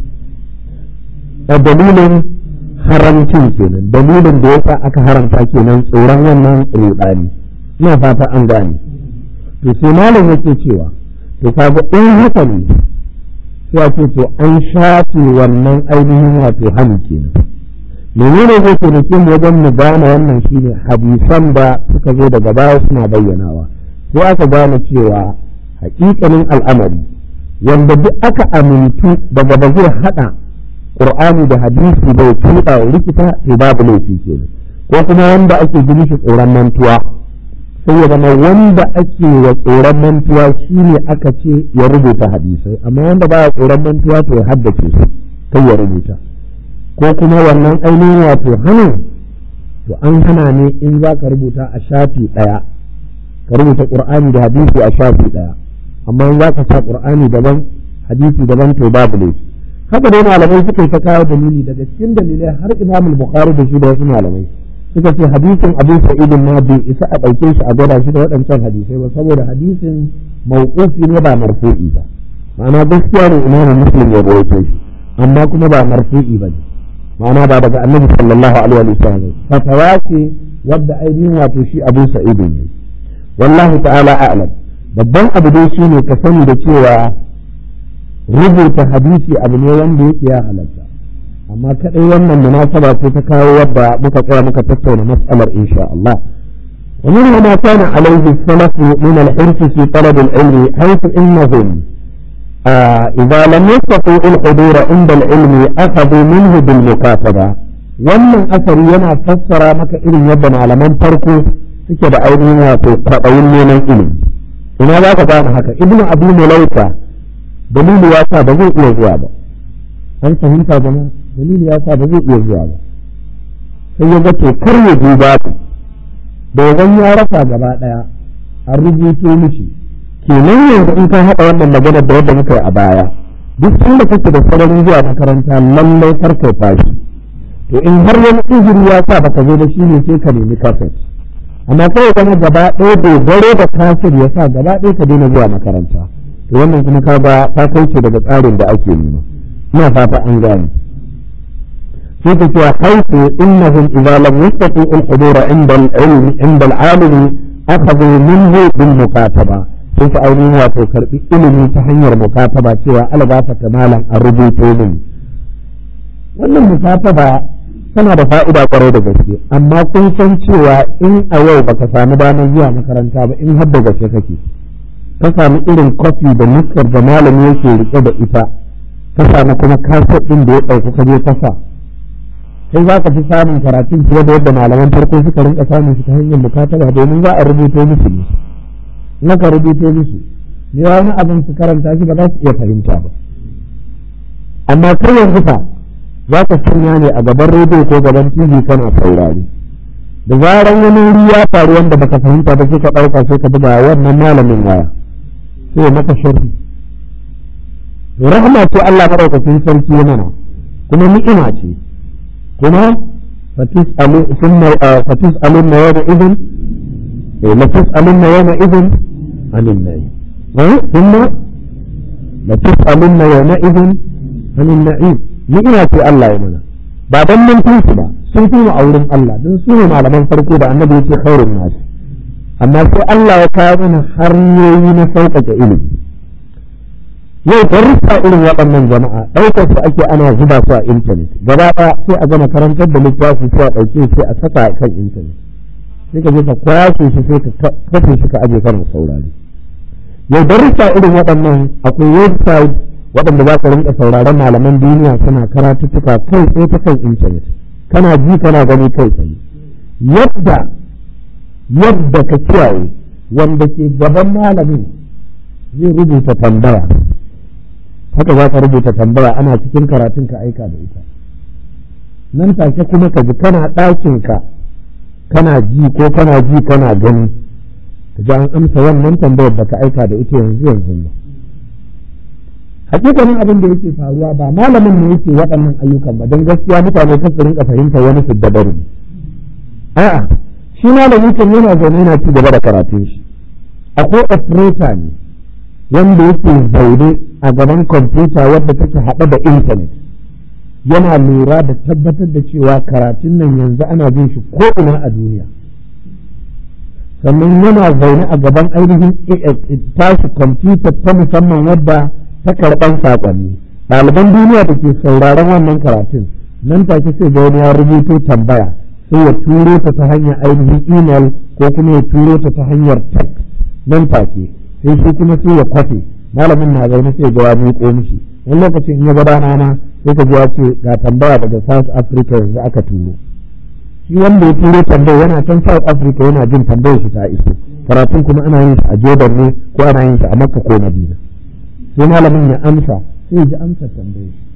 a dalilin haramcin kenan dalilin da yasa aka haramta kenan tsoron wannan rudani ina fata an gane to sai malam yake cewa to kaga in haka ne sai a ce to an shafe wannan ainihin wato hannu kenan menene zai taimake mu wajen mu gane wannan shine hadisan da suka zo daga baya suna bayyanawa sai aka gane cewa hakikanin al'amari wanda duk aka amintu daga ba zai hada qur'ani da hadisi bai tuba rikita to babu laifi kenan ko kuma wanda ake ji mishi tsoron mantuwa sai ya zama wanda ake wa tsoron mantuwa shine aka ce ya rubuta hadisai amma wanda baya tsoron mantuwa to ya haddace su kai ya rubuta ko kuma wannan ainihin wato hannun to an hana ne in za ka rubuta a shafi ɗaya ka rubuta ƙur'ani da hadisi a shafi ɗaya amma in za ka sa ƙur'ani daban hadisi daban to babu laifi haka dai malamai suka yi ta kawo dalili daga cikin dalilai har imamul bukhari da shi da wasu malamai suka ce hadisin abu sa'idin ma bai isa a ɗauke shi a gwada shi da waɗancan hadisai ba saboda hadisin mawqufi ne ba marfu'i ba ma'ana gaskiya ne imamu muslim ya rawaito shi amma kuma ba marfu'i ba ne ma'ana ba daga annabi sallallahu alaihi wa sallam fatawa ce wadda ainihin wato shi abu sa'idin ne wallahu ta'ala a'lam babban abu dai shine ka sani da cewa rubuta hadisi abu ne wanda yake ya halatta amma kadai wannan munasaba ce ta kawo wadda muka tsaya muka tattauna mas'alar insha Allah ومن ما كان عليه السلف من الحرص في طلب العلم حيث انهم آه اذا لم يستطيعوا الحضور عند العلم اخذوا منه بالمكاتبه wannan asari yana fassara maka irin yadda malaman farko suke da ainihin wato kwaɗayin neman ilimi ina za ka gane haka ibnu abu mulaika dalili ya sa ba zai iya zuwa ba an fahimta jama'a dalili ya sa ba zai iya zuwa ba sai ya ga kar ya je babu dogon ya rasa gaba daya an rubuto mishi kenan yanzu in ka haɗa wannan maganar da wadda muka yi a baya duk inda kake da sararin zuwa makaranta lallai kar kai fashi to in har wani izini ya sa baka zo da shi ne sai ka nemi kafet amma kawai zama gaba ɗaya dogaro da kafir ya sa gaba ɗaya ka daina zuwa makaranta to wannan kuma ka ba ta kauce daga tsarin da ake nema ina fata an gane sai ka cewa haifu innahum idza lam yastati al-hudur inda al-ilm inda al-alim akhadhu minhu bil mukataba sai ka ainihin wato karbi ilimi ta hanyar mukataba cewa albafa ta malam a rubuto min wannan mukataba tana da fa'ida kwarai da gaske amma kun san cewa in a yau baka samu damar zuwa makaranta ba in har da gaske kake ka samu irin kofi da nuskar da malami yake rike da ita ka samu kuma kasar ɗin da ya ɗauki ka je kasa sai za ka fi samun karatun fiye da yadda malaman farko suka rinka samun shi ta hanyar mukataba domin za a rubuto musu ne na ka rubuto musu ne wani abin su karanta shi ba za su iya fahimta ba amma kai yanzu fa za ka sanya ne a gaban rediyo ko gaban tv kana saurari da zaran wani wuri ya faru wanda baka fahimta ba sai ka ɗauka sai ka buga wannan malamin waya sai maka sharhi rahama ce Allah madaukakin sarki mana kuma ni'ima ce kuma fatis alu sunna fatis alun na yana idin eh latis alun na yana idin anin nayi eh sunna latis alun na yana idin anin na'im ni'ima ce Allah ya mana ba dan mun su ba sun fi mu a wurin Allah don su ne malaman farko da annabi yake khairun nasu amma sai Allah ya kawo mana hanyoyi na sauƙaƙe ilimi yau darussa irin waɗannan jama'a ɗaukar su ake ana zuba su a intanet gaba ɗaya sai a gama karantar da littafi sai a ɗauke sai a saka a kan intanet sai ka je ka kwashe shi sai ka kafe shi ka aje kana saurare yau darussa irin waɗannan akwai website waɗanda za ka rinka sauraron malaman duniya suna karatuttuka kai tsaye ta kan intanet kana ji kana gani kai tsaye yadda yadda ka kiyaye wanda ke gaban malamin zai rubuta tambaya haka za ka rubuta tambaya ana cikin karatun ka aika da ita nan take kuma ka ji kana ɗakinka kana ji ko kana ji kana gani ka ji an amsa wannan tambayar da ka aika da ita yanzu yanzu nan hakikanin abin da yake faruwa ba malamin ne yake waɗannan ayyukan ba don gaskiya mutane kan su rinka fahimta wani su dabaru a'a shi malami kan yana zaune yana ci gaba da karatun shi akwai operator ne wanda yake zaune a gaban kwamfuta wadda take haɗe da intanet yana lura da tabbatar da cewa karatun nan yanzu ana jin shi ko ina a duniya sannan yana zaune a gaban ainihin tashi kwamfuta ta musamman wadda ta karɓan saƙonni ɗaliban duniya da ke sauraron wannan karatun nan take sai ga wani ya rubuto tambaya sai ya turo ta ta hanyar ainihin email ko kuma ya turo ta ta hanyar text nan take sai shi kuma sai ya kwafe malamin na zaune sai ga wani ko mishi wani lokacin in ya gaba rana sai ka ji ya ce ga tambaya daga South Africa yanzu aka turo shi wanda ya turo tambayar yana can South Africa yana jin tambayar shi ta iso karatun kuma ana yin shi a Jordan ne ko ana yin shi a Makka ko Madina sai malamin ya amsa sai ya ji amsar tambayar shi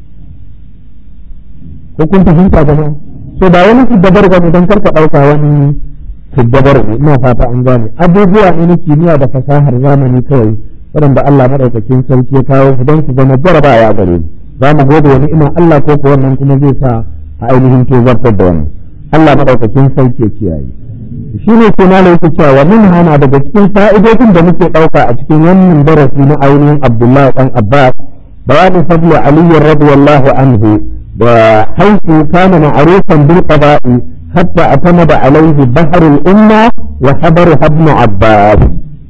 ko kun fahimta jama'a so ba wani siddabar ba don karka ɗauka wani siddabar ne ina fata an gane abubuwa ne na kimiyya da fasahar zamani kawai waɗanda Allah maɗaukakin sarki ya kawo su don su zama jaraba ya gare mu za mu gode wani ina Allah ko ko wannan kuma zai sa a ainihin tozartar da wannan Allah maɗaukakin sarki ya kiyaye shi ne ke malai yake cewa wa min hana daga cikin fa'idodin da muke ɗauka a cikin wannan darasi na ainihin Abdullahi ɗan Abbas bayanin fadlu Ali radiyallahu anhu وحيث كان معروفا بالقضاء حتى اعتمد عليه بحر الأمة وحضرها ابن عباس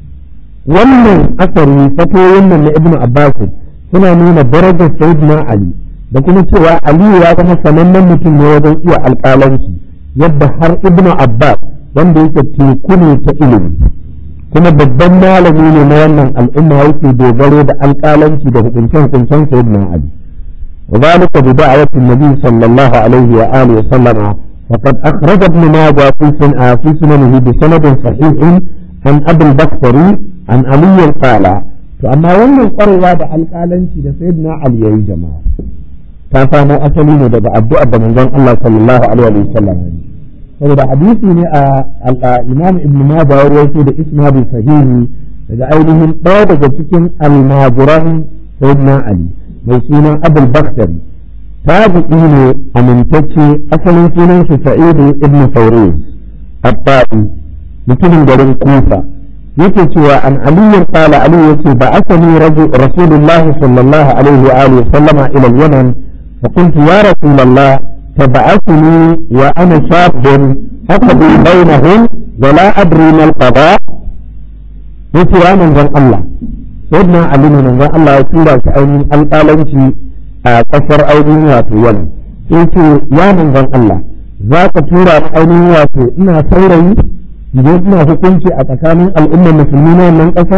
wannan asali fatoyin nan na ibnu abbas suna nuna darajar sayyidina ali da kuma cewa aliyu ya zama sanannen mutum ne wajen iya alƙalanci yadda har ibnu abbas wanda yake teku ne ta ilimi kuma babban malami ne na wannan al'umma yake dogaro da alƙalanci da hukunce-hukuncen sayyidina ali وذلك بدعوة النبي صلى الله عليه وآله وسلم وقد أخرج ابن ماجه في في سننه بسند صحيح عن أبي البكري عن علي قال فأما ومن القرية بعد القالن سيدنا علي يا جماعة كان أسلين daga addu'ar da manzon Allah sallallahu alaihi wa sallam saboda hadisi ne a Imam Ibn Majah ya rawaito da isnadi sahihi daga ainihin ɗaya daga cikin almajiran Sayyidina Ali mai sunan abul bakhtari tabi'i ne amintacce asalin sunan shi sa'idu ibn fawruz abba'i mutumin garin kufa yake cewa an aliyu qala ali yace ba asani rasulullah sallallahu alaihi wa alihi sallama ila al-yaman fa qultu ya rasulullah tab'athni wa ana shabun aqdi bainahum wa la adri ma al-qada yace ya manzon Allah sayyidina ali ne manzon Allah ya tura shi ainihin alƙalanci a ƙasar ainihin wato wani sai ce ya manzon Allah za ka tura ni ainihin wato ina saurayi idan ina hukunci a tsakanin al'ummar musulmi na wannan ƙasa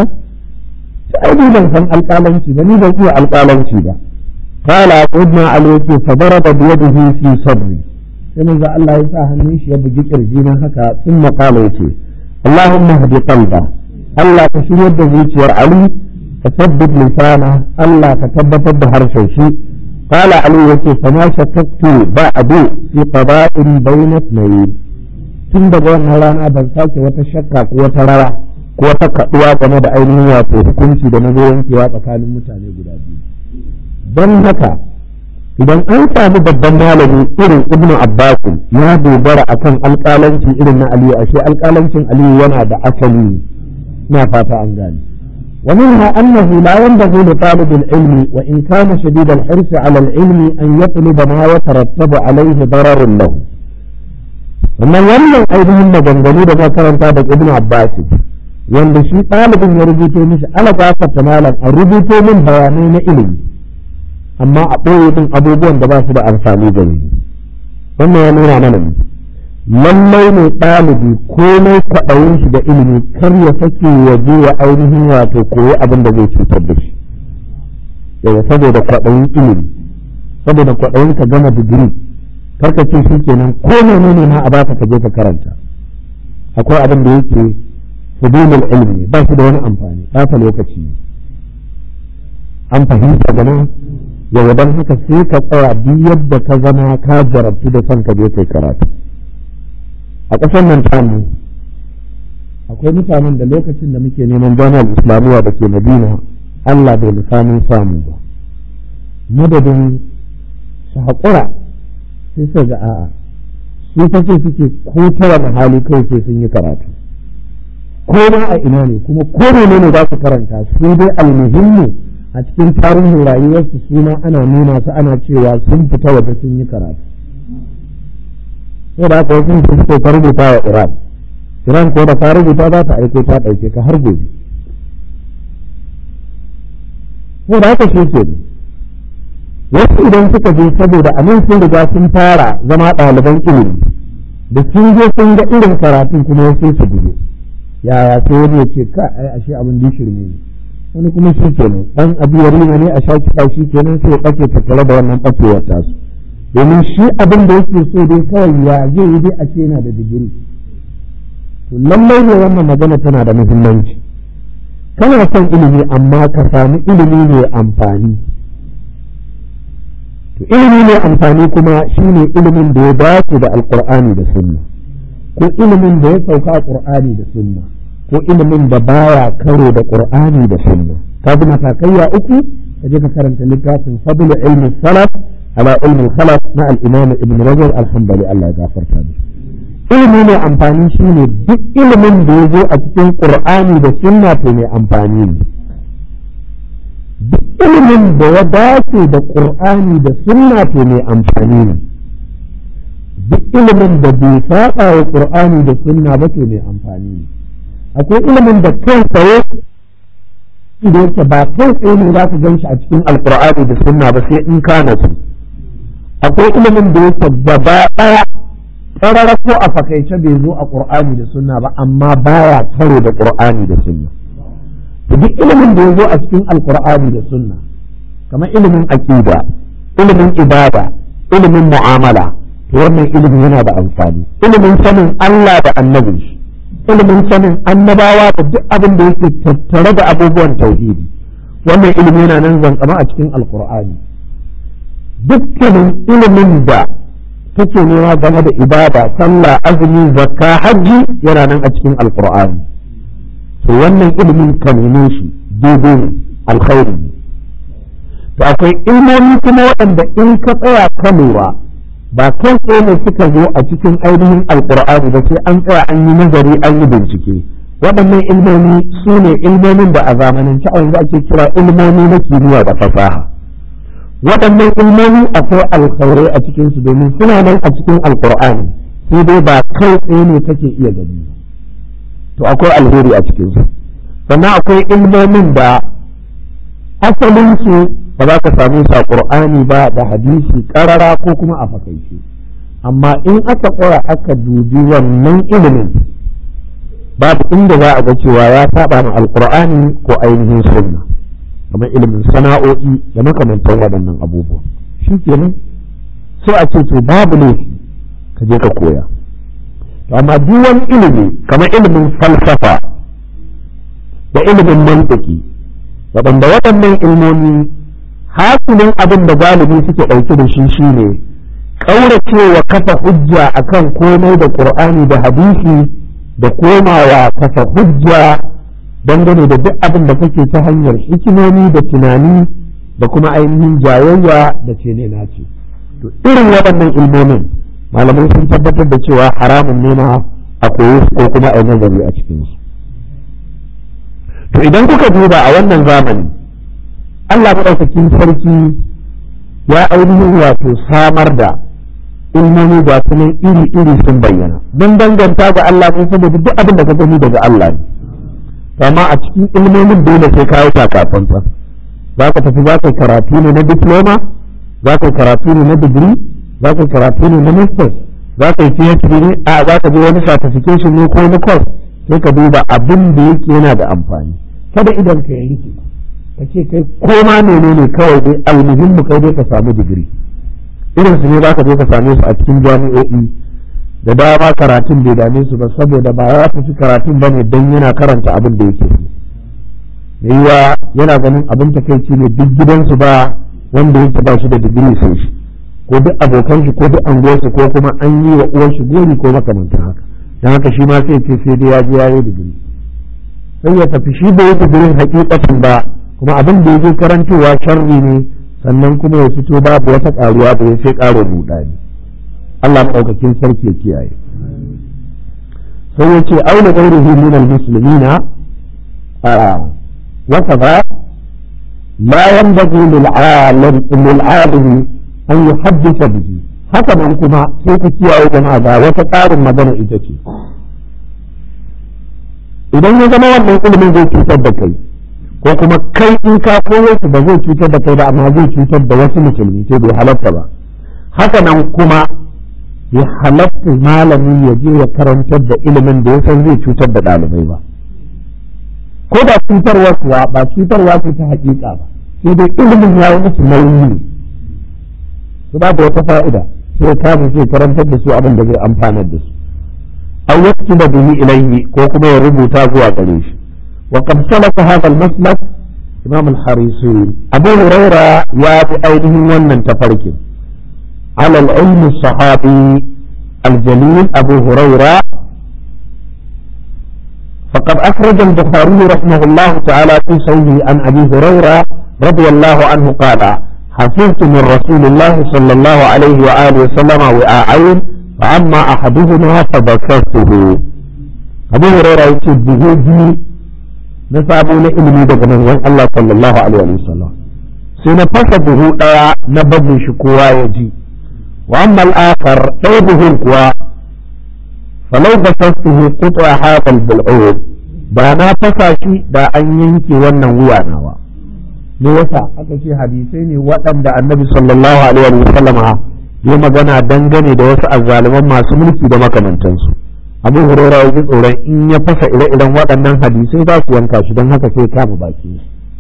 ta aini ban san alƙalanci ba ni ban iya alƙalanci ba qala sayyidina ali yace fa daraba bi yadihi fi sabri sai manzon Allah ya sa hannun shi ya bugi kirji na haka sun maƙala yace Allahumma hadi qalba Allah ka shiryar da zuciyar Ali فثبت لسانه ألا تثبت بحر شيء قال علي يكي فما شككت بعد في قضاء بين اثنين tun daga wannan rana ban sake wata shakka ko wata rawa ko wata kaduwa game da ainihin wato hukunci da na zo yankewa tsakanin mutane guda biyu don haka idan an sami babban malami irin ibnu abbas ya dogara akan alƙalanci irin na aliyu ashe alƙalancin aliyu yana da asali na fata an gane ومنها أنه لا ينبغي لطالب العلم وإن كان شديد الحرص على العلم أن يطلب ما يترتب عليه ضرر له wannan wannan ainihin maganganu da karanta da ibn Abbas wanda shi ɗalibin ya rubuto mishi ala gafarta malam a rubuto min bayanai na ilimi amma a ɓoye min abubuwan da ba su da amfani da ni wannan ya nuna mana ne lallai ne ɗalibi komai kwaɗayin shi da ilimi kar ya sake ya je ya ainihin wato koyi abin da zai cutar da shi yawa saboda kwaɗayin ilimi saboda kwaɗayin ka gama digiri karka ce shi kenan ko menene ma a baka ka je ka karanta akwai abin da yake fudulul ilmi ba shi da wani amfani ɓata lokaci an fahimta gana yawa don haka sai ka tsaya duk yadda ka zama ka jarabtu da son ka je kai karatu a ƙasar nan tamu akwai mutanen da lokacin da muke neman jami'ar islamiyya da ke madina allah bai lissamin samu ba madadin su haƙura sai su ga a'a su fa so suke ko ta wani hali kawai sai sun yi karatu ko ma a ina ne kuma ko ne ne za su karanta su dai almuhimmu a cikin tarihin rayuwarsu suna ana nuna su ana cewa sun fita waje sun yi karatu sai da aka wasu su suke ka rubuta wa Iran Iran ko da ka rubuta za ta aiko ta ɗauke ka har gobe sai da aka shi ke wasu idan suka je saboda a nan sun riga sun fara zama ɗaliban ilimi da sun je sun ga irin karatun kuma wasu su gudu yaya sai wani ya ce ka ai ashe abin da shirme ne wani kuma shi kenan dan abu yarima ne a sha kiɗa shi kenan sai ya ɓace tattare da wannan ɓacewar tasu domin shi abin da yake so dai kawai ya zai yi dai a ce yana da digiri to lallai ne wannan magana tana da muhimmanci kana son ilimi amma ka samu ilimi mai amfani to ilimi mai amfani kuma shine ilimin da ya dace da alkur'ani da sunna ko ilimin da ya sauka qur'ani da sunna ko ilimin da baya karo da qur'ani da sunna ka bi matakaiya uku ka je ka karanta littafin fadlu ilmi salaf ala ilmi khalaf na al-imam ibn rajab al-hanbali Allah ya gafarta mishi ilimi mai amfani shine duk ilimin da ya zo a cikin qur'ani da sunna to mai amfani ne duk ilimin da ya dace da qur'ani da sunna to mai amfani ne duk ilimin da bai saba wa qur'ani da sunna ba to mai amfani ne akwai ilimin da kai tsaye da yake ba kai tsaye ne za ka gan shi a cikin alqur'ani da sunna ba sai in ka nasu akwai ilimin da yake gaba ɗaya tsarara ko a fakaice bai zo a ƙur'ani da sunna ba amma baya karo da ƙur'ani da sunna to duk ilimin da ya zo a cikin alƙur'ani da sunna kamar ilimin aƙida ilimin ibada ilimin mu'amala to wannan ilimin yana da amfani ilimin sanin Allah da annabin shi ilimin sanin annabawa da duk abin da yake tattare da abubuwan tauhidi wannan ilimi yana nan zankama a cikin alƙur'ani dukkanin ilimin da kake nema game da ibada sallah azumi zakka hajji yana nan a cikin alqur'ani to wannan ilimin ka neme shi daidai ne alkhairi ne to akwai ilmomi kuma waɗanda in ka tsaya ka lura ba kai tsaye ne suka zo a cikin ainihin alqur'ani ba sai an tsaya an yi nazari an yi bincike waɗannan ilmomi su ne ilmomin da a zamanance a yanzu ake kira ilmomi na kimiyya da fasaha waɗannan ilmomi akwai alkhairai a cikinsu domin suna nan a cikin alkur'ani sai dai ba kai tsaye ne kake iya gani to akwai alheri a cikinsu sannan akwai ilmomin da asalinsu ba za ka same su a ƙur'ani ba da hadisi ƙarara ko kuma a fakaice amma in aka tsaya aka dubi wannan ilimin babu inda za a ga cewa ya saba ma alkur'ani ko ainihin sunna kamar ilimin sana'o'i da makamantan waɗannan abubuwa shi kenan sai a ce to babu ne ka je ka koya to amma duk wani ilimi kamar ilimin falsafa da ilimin mantiki waɗanda waɗannan ilmomi hasilin abin da galibi suke ɗauke da shi shine ƙauracewa kafa hujja akan komai da ƙur'ani da hadisi da komawa kafa hujja dangane da duk abin da kake ta hanyar hikimomi da tunani da kuma ainihin jayayya da ce ne nace to irin waɗannan ilmomin malamai sun tabbatar da cewa haramun ne ma a koyi su ko kuma a yi nazari a cikin su to idan kuka duba a wannan zamani Allah maɗaukakin sarki ya ainihin wato samar da ilmomi ga su iri-iri sun bayyana don danganta ga Allah ne saboda duk abin da ka gani daga Allah ne amma a cikin ilmomin dole sai kawo takafansa za ka tafi za ka karatu ne na diploma za ka karatu ne na digiri za ka karatu ne na masters za ka yi phd ne a za ka je wani certification ne ko na course sai ka duba abin da yake yana da amfani kada idan ka yi rike ka ce kai koma menene kawai dai almuhimmu kai dai ka samu digiri irin su ne za ka je ka same su a cikin jami'o'i da dama karatun bai dame su ba saboda ba ya tafi karatun ba ne don yana karanta abin da yake so yiwa yana ganin abin takaici ne duk gidansu ba wanda yake ba shi da digiri sai shi ko duk abokan shi ko duk anguwarsu ko kuma an yi wa uwar shi gori ko makamantan haka don haka shi ma sai ce sai dai ya je ya yi digiri sai ya tafi shi bai yi digirin hakikatin ba kuma abin da yake karantowa sharri ne sannan kuma ya fito babu wata karuwa da ya sai karo rudani Allah maɗaukakin sarki ya kiyaye sai ya ce auna gairihi min almuslimina wa kaza la yanbaghi lil alim lil alim an yuhaddisa bihi haka nan kuma sai ku kiyaye jama'a ga wata ƙarin magana ita ce idan ya zama wannan ilimin zai cutar da kai ko kuma kai in ka koyo su ba zai cutar da kai ba amma zai cutar da wasu musulmi sai bai halatta ba haka nan kuma ya halatta malami ya je ya karantar da ilimin da ya san zai cutar da ɗalibai ba ko da cutarwa kuwa ba cutarwa ce ta hakika ba sai dai ilimin ya yi musu nauyi ne su ba da wata fa'ida sai kama sai karantar da su abin da zai amfanar da su aw yaktuba bihi ilayhi ko kuma ya rubuta zuwa gare shi wa qad salaka hadha al-maslak imam al-harisi abu huraira ya bi ainihin wannan tafarkin على العلم الصحابي الجليل أبو هريرة فقد أخرج البخاري رحمه الله تعالى في صحيحه عن أبي هريرة رضي الله عنه قال حفظت من رسول الله صلى الله عليه وآله وسلم وآعين فأما أحدهما فذكرته أبو هريرة يقول به نسابون إلمي دقنا الله صلى الله عليه وسلم سنفسده نبذ شكوى يجي وأما الآخر طيبه الكوى فلو بسطته قطع هذا البلعود ba na fasa shi da an yanke wannan wuya nawa me yasa aka ce hadisai ne waɗanda annabi sallallahu alaihi wa sallam ya magana dangane da wasu azzaliman masu mulki da makamantansu abu hurera ya ji tsoron in ya fasa ire-iren waɗannan hadisai za su yanka shi don haka sai kama baki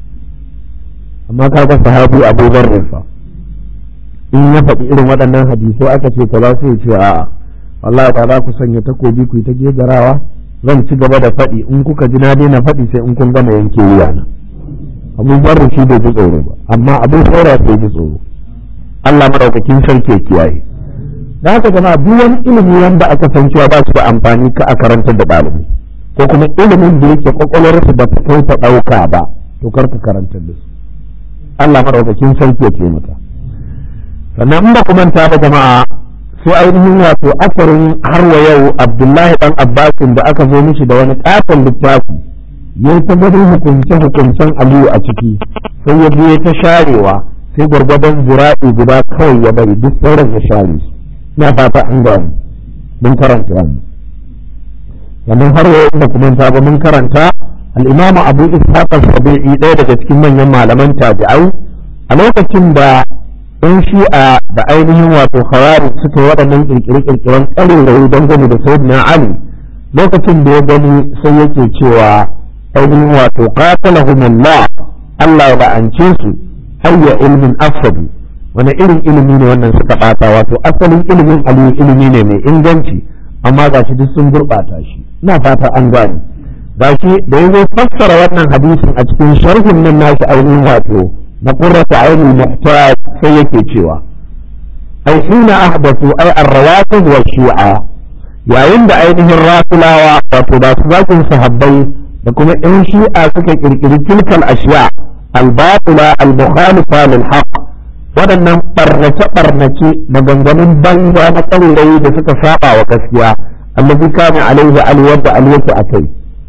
amma kaga sahabi abu zarrin fa in ya faɗi irin waɗannan hadisai aka ce ka za su yi ce a'a wallahi ba za ku sanya takobi ku yi ta gegarawa zan ci gaba da faɗi in kuka ji na daina faɗi sai in kun gama yanke wuya na abu barru shi bai ji tsoro ba amma abu saura sai ji tsoro Allah madaukakin sarki ya kiyaye da haka jama'a duk wani ilimi wanda aka san cewa ba su da amfani ka a karantar da ɗalibi ko kuma ilimin da yake kwakwalwarsu ba ta kai ta ɗauka ba to kar ka karantar da su Allah madaukakin sarki ya taimaka sannan in ba ku manta ba jama'a sai ainihin wato asarin har wa yau abdullahi dan abbasin da aka zo mishi da wani katon littafi ya ta gudun hukunce hukuncen aliyu a ciki sai ya biye ta sharewa sai gwargwadon zira'i guda kawai ya bari duk sauran ya share su na fata an gani mun karanta wani sannan har wa yau da kuma ba mun karanta al-imamu abu ishaq al-sabi'i ɗaya daga cikin manyan malaman tabi'ai a lokacin da in shi'a da ainihin wato khawari suka yi waɗannan kirkire-kirkiren ƙarerai dangane da sayyidina ali lokacin da ya gani sai yake cewa ainihin wato qatalahumullah Allah ya la'ance su hayya ilmin afsadu wani irin ilimi ne wannan suka ɓata wato asalin ilimin aliyu ilimi ne mai inganci amma ga shi duk sun gurɓata shi ina fata an gane ga shi da ya zo fassara wannan hadisin a cikin sharhin nan nashi ainihin wato na qurrata ainul muhtaj sai yake cewa ai hina ahdathu ai ar-rawatib wa shi'a yayin da ainihin rafulawa wato da su zakin sahabbai da kuma in shi'a suka kirkiri tilkal ashiya al-batila al-mukhalifa lil haqq waɗannan barnace-barnace maganganun banza na ƙaurayi da suka saba wa gaskiya allazi kana alaihi alwar da alwata akai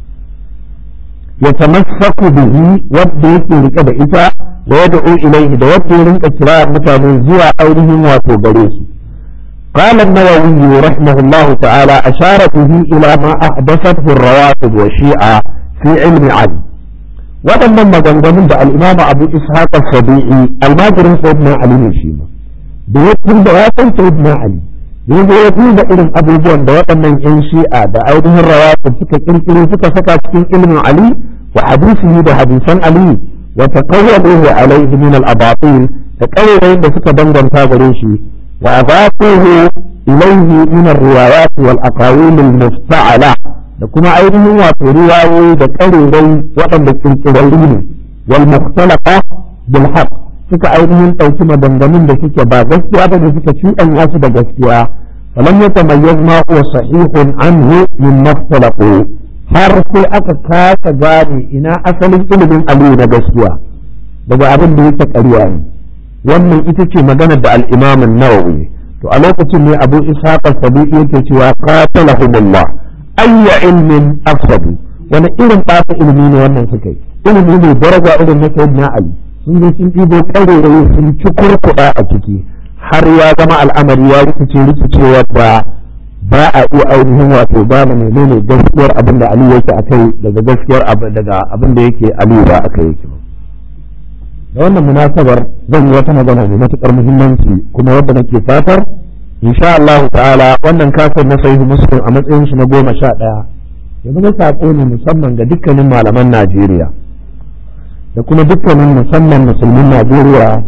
ya tamassaku bihi wanda yake rike da ita wa yad'u ilaihi da wanda ya rinka kira mutane zuwa ainihin wato gare su قال النووي رحمه الله تعالى أشار به إلى ما أحدثته الروافض والشيعة في علم علي waɗannan maganganun da al'imam abu ishaq sabi'i almajirin sayyidina ali ne shi ma da ya tunda ya san sayyidina ali da ya ya duba irin abubuwan da waɗannan yan shi'a da ainihin rawatu suka kirkiro suka saka cikin ilmin ali wa hadisihi da hadisan ali wa taqawwaluhu alayhi min al-abatil da ƙaurayin da suka danganta gare shi wa adafuhu ilayhi min ar-riwayat wal aqawil al-musta'ala da kuma ainihin wato riwayoyi da ƙarerai waɗanda kirkirarri ne wal mukhtalaqa bil haqq suka ainihin ɗauki maganganun da suke ba gaskiya ba da suka cuɗanya su da gaskiya falam yatamayyaz ma huwa sahihun anhu min mukhtalaqu har sai aka kasa gane ina asalin ilimin aliyu na gaskiya daga abin da yake ƙarya ne wannan ita ce maganar da al-imam an-nawawi to a lokacin ne abu ishaq as-sabi'i yake cewa qatalahumullah ayya ilmin afsadu wani irin ɓata ilimi ne wannan suka yi ilimi ne daraja irin na sayyidina ali sun je sun ɗibo ƙarerayi sun ci kurkuɗa a ciki har ya zama al'amari ya rikice rikicewa da ba a iya ainihin wato ba da menene gaskiyar abin da ali yake akai daga gaskiyar daga abin da yake ali ba akai yake ba da wannan munasabar zan yi wata magana mai matuƙar muhimmanci kuma wadda nake fatar insha Allah ta'ala wannan kasar na sahihu muslim a matsayin shi na goma sha ɗaya ya zama saƙo ne musamman ga dukkanin malaman Najeriya da kuma dukkanin musamman musulmin Najeriya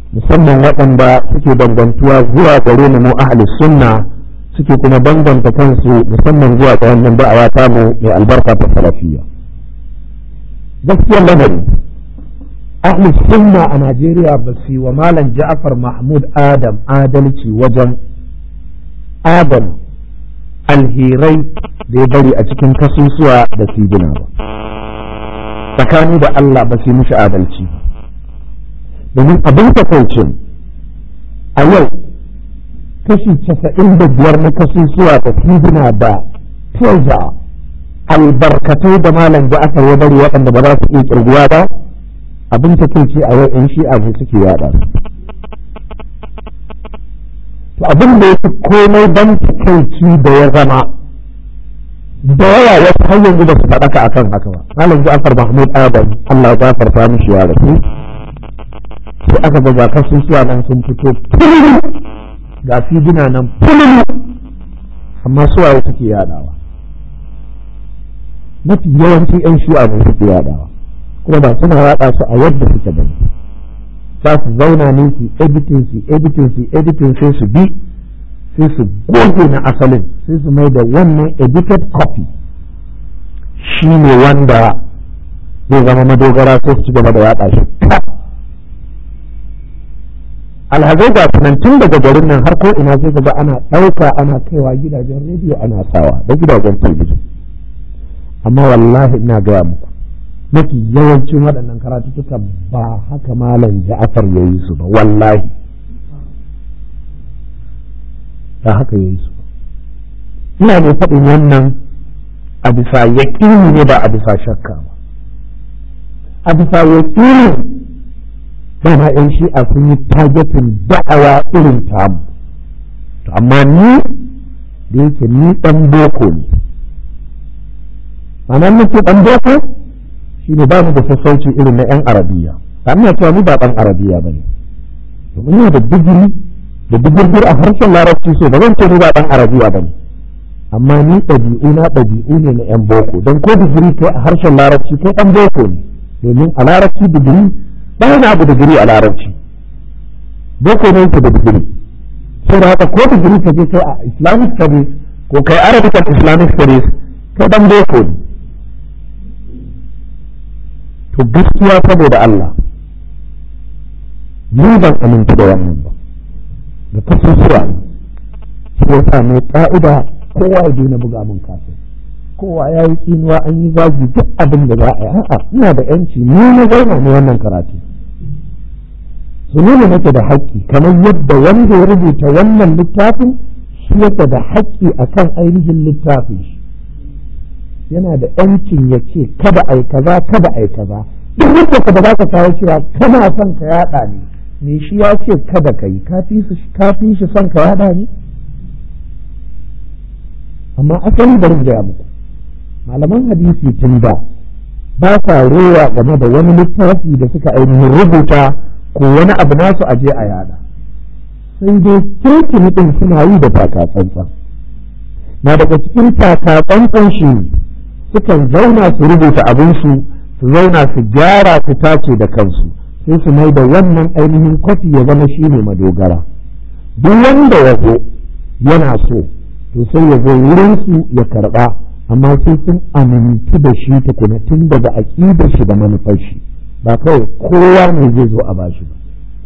musamman waɗanda suke dangantuwa zuwa gare mu mu ahli sunna suke kuma danganta kansu musamman zuwa ga wannan da'awa ta mu mai albarka ta salafiyya gaskiyar lamari ahli sunna a Najeriya ba su yi wa malam Ja'far Mahmud Adam adalci wajen adam alherai da ya bari a cikin kasusuwa da sigina ba tsakani da Allah ba su yi mishi adalci domin abin takaucin a yau kashi casa'in da biyar na kasusuwa da sigina da teza albarkatai da malam da aka ya bari waɗanda ba za su iya kirguwa ba abin takauci a yau in shi'a ne suke yada to abin da ya fi komai ban takaici da ya zama da yawa wasu har yanzu ba su faɗaka akan haka ba malam Ja'far Mahmud Adam Allah ya farfa mishi ya rasu sai aka ga kasusuwa nan sun fito ga fidina nan fululu amma suwaye suke yadawa mafi yawanci yan shi'a ne suke yadawa kuma ba suna yada su a yadda suke bane za su zauna ne su editing su editing su editing sai su bi sai su goge na asalin sai su mai da wannan edited copy shi ne wanda zai zama madogara sai su ci gaba da yaɗa shi alhazai ga nan tun daga garin nan har ko ina sai ga ana ɗauka ana kaiwa gidajen rediyo ana sawa da gidajen talabijin amma wallahi ina gaya muku mafi yawancin waɗannan karatuttuka ba haka malam ja'afar ya yi su ba wallahi ba haka ya yi su ba ina ne faɗin wannan a bisa yaƙini ne ba a bisa shakka ba a bisa yaƙini ba ma yan shi'a sun yi targetin da'awa irin tamu to amma ni da yake ni ɗan boko ne ma'ana nake ɗan boko shi ne ba mu da sassauci irin na 'yan arabiya ba ina cewa ni ba ɗan arabiya ba ne domin yana da digiri da digirgir a harshen larabci so ba zan ce ni ba ɗan arabiya ba ne amma ni ɗabi'u na ɗabi'u ne na 'yan boko don ko digiri kai a harshen larabci kai ɗan boko ne domin a larabci digiri ba wani abu digiri a larabci boko ne yake da digiri sai da haka ko digiri ka je kai a islamic studies ko kai arabic and islamic studies kai ɗan boko ne to gaskiya saboda Allah ni ban aminta da wannan ba da kasusuwa shi ya sa mai ka'ida kowa ya daina buga min kafin kowa ya yi tsinuwa an yi zagi duk abin da za a yi a'a ina da yanci ni na zauna ne wannan karatu su nuna nake da haƙƙi kamar yadda wanda ya rubuta wannan littafin shi yake da haƙƙi akan ainihin littafin shi yana da yancin ya ce kada ai kaza kada ai kaza duk wanda ka da zaka kawo cewa kana son ka yada ne me shi ya ce kada ka yi ka fi shi son ka yada ne amma asali bari gaya muku malaman hadisi tun da ba sa rowa game da wani littafi da suka ainihin rubuta ko wani abu nasu aje a yada sai dai kirkini din suna yi da takatsantsan na daga cikin takatsantsan shi sukan zauna su rubuta abinsu su zauna su gyara su tace da kansu sai su mai da wannan ainihin kwafi ya zama shi ne madogara duk wanda ya zo yana so to sai ya zo wurinsu ya karba amma sai sun amintu da shi tukuna tun daga aƙidar shi da manufar shi ba kawai kowa ne zai zo a bashi ba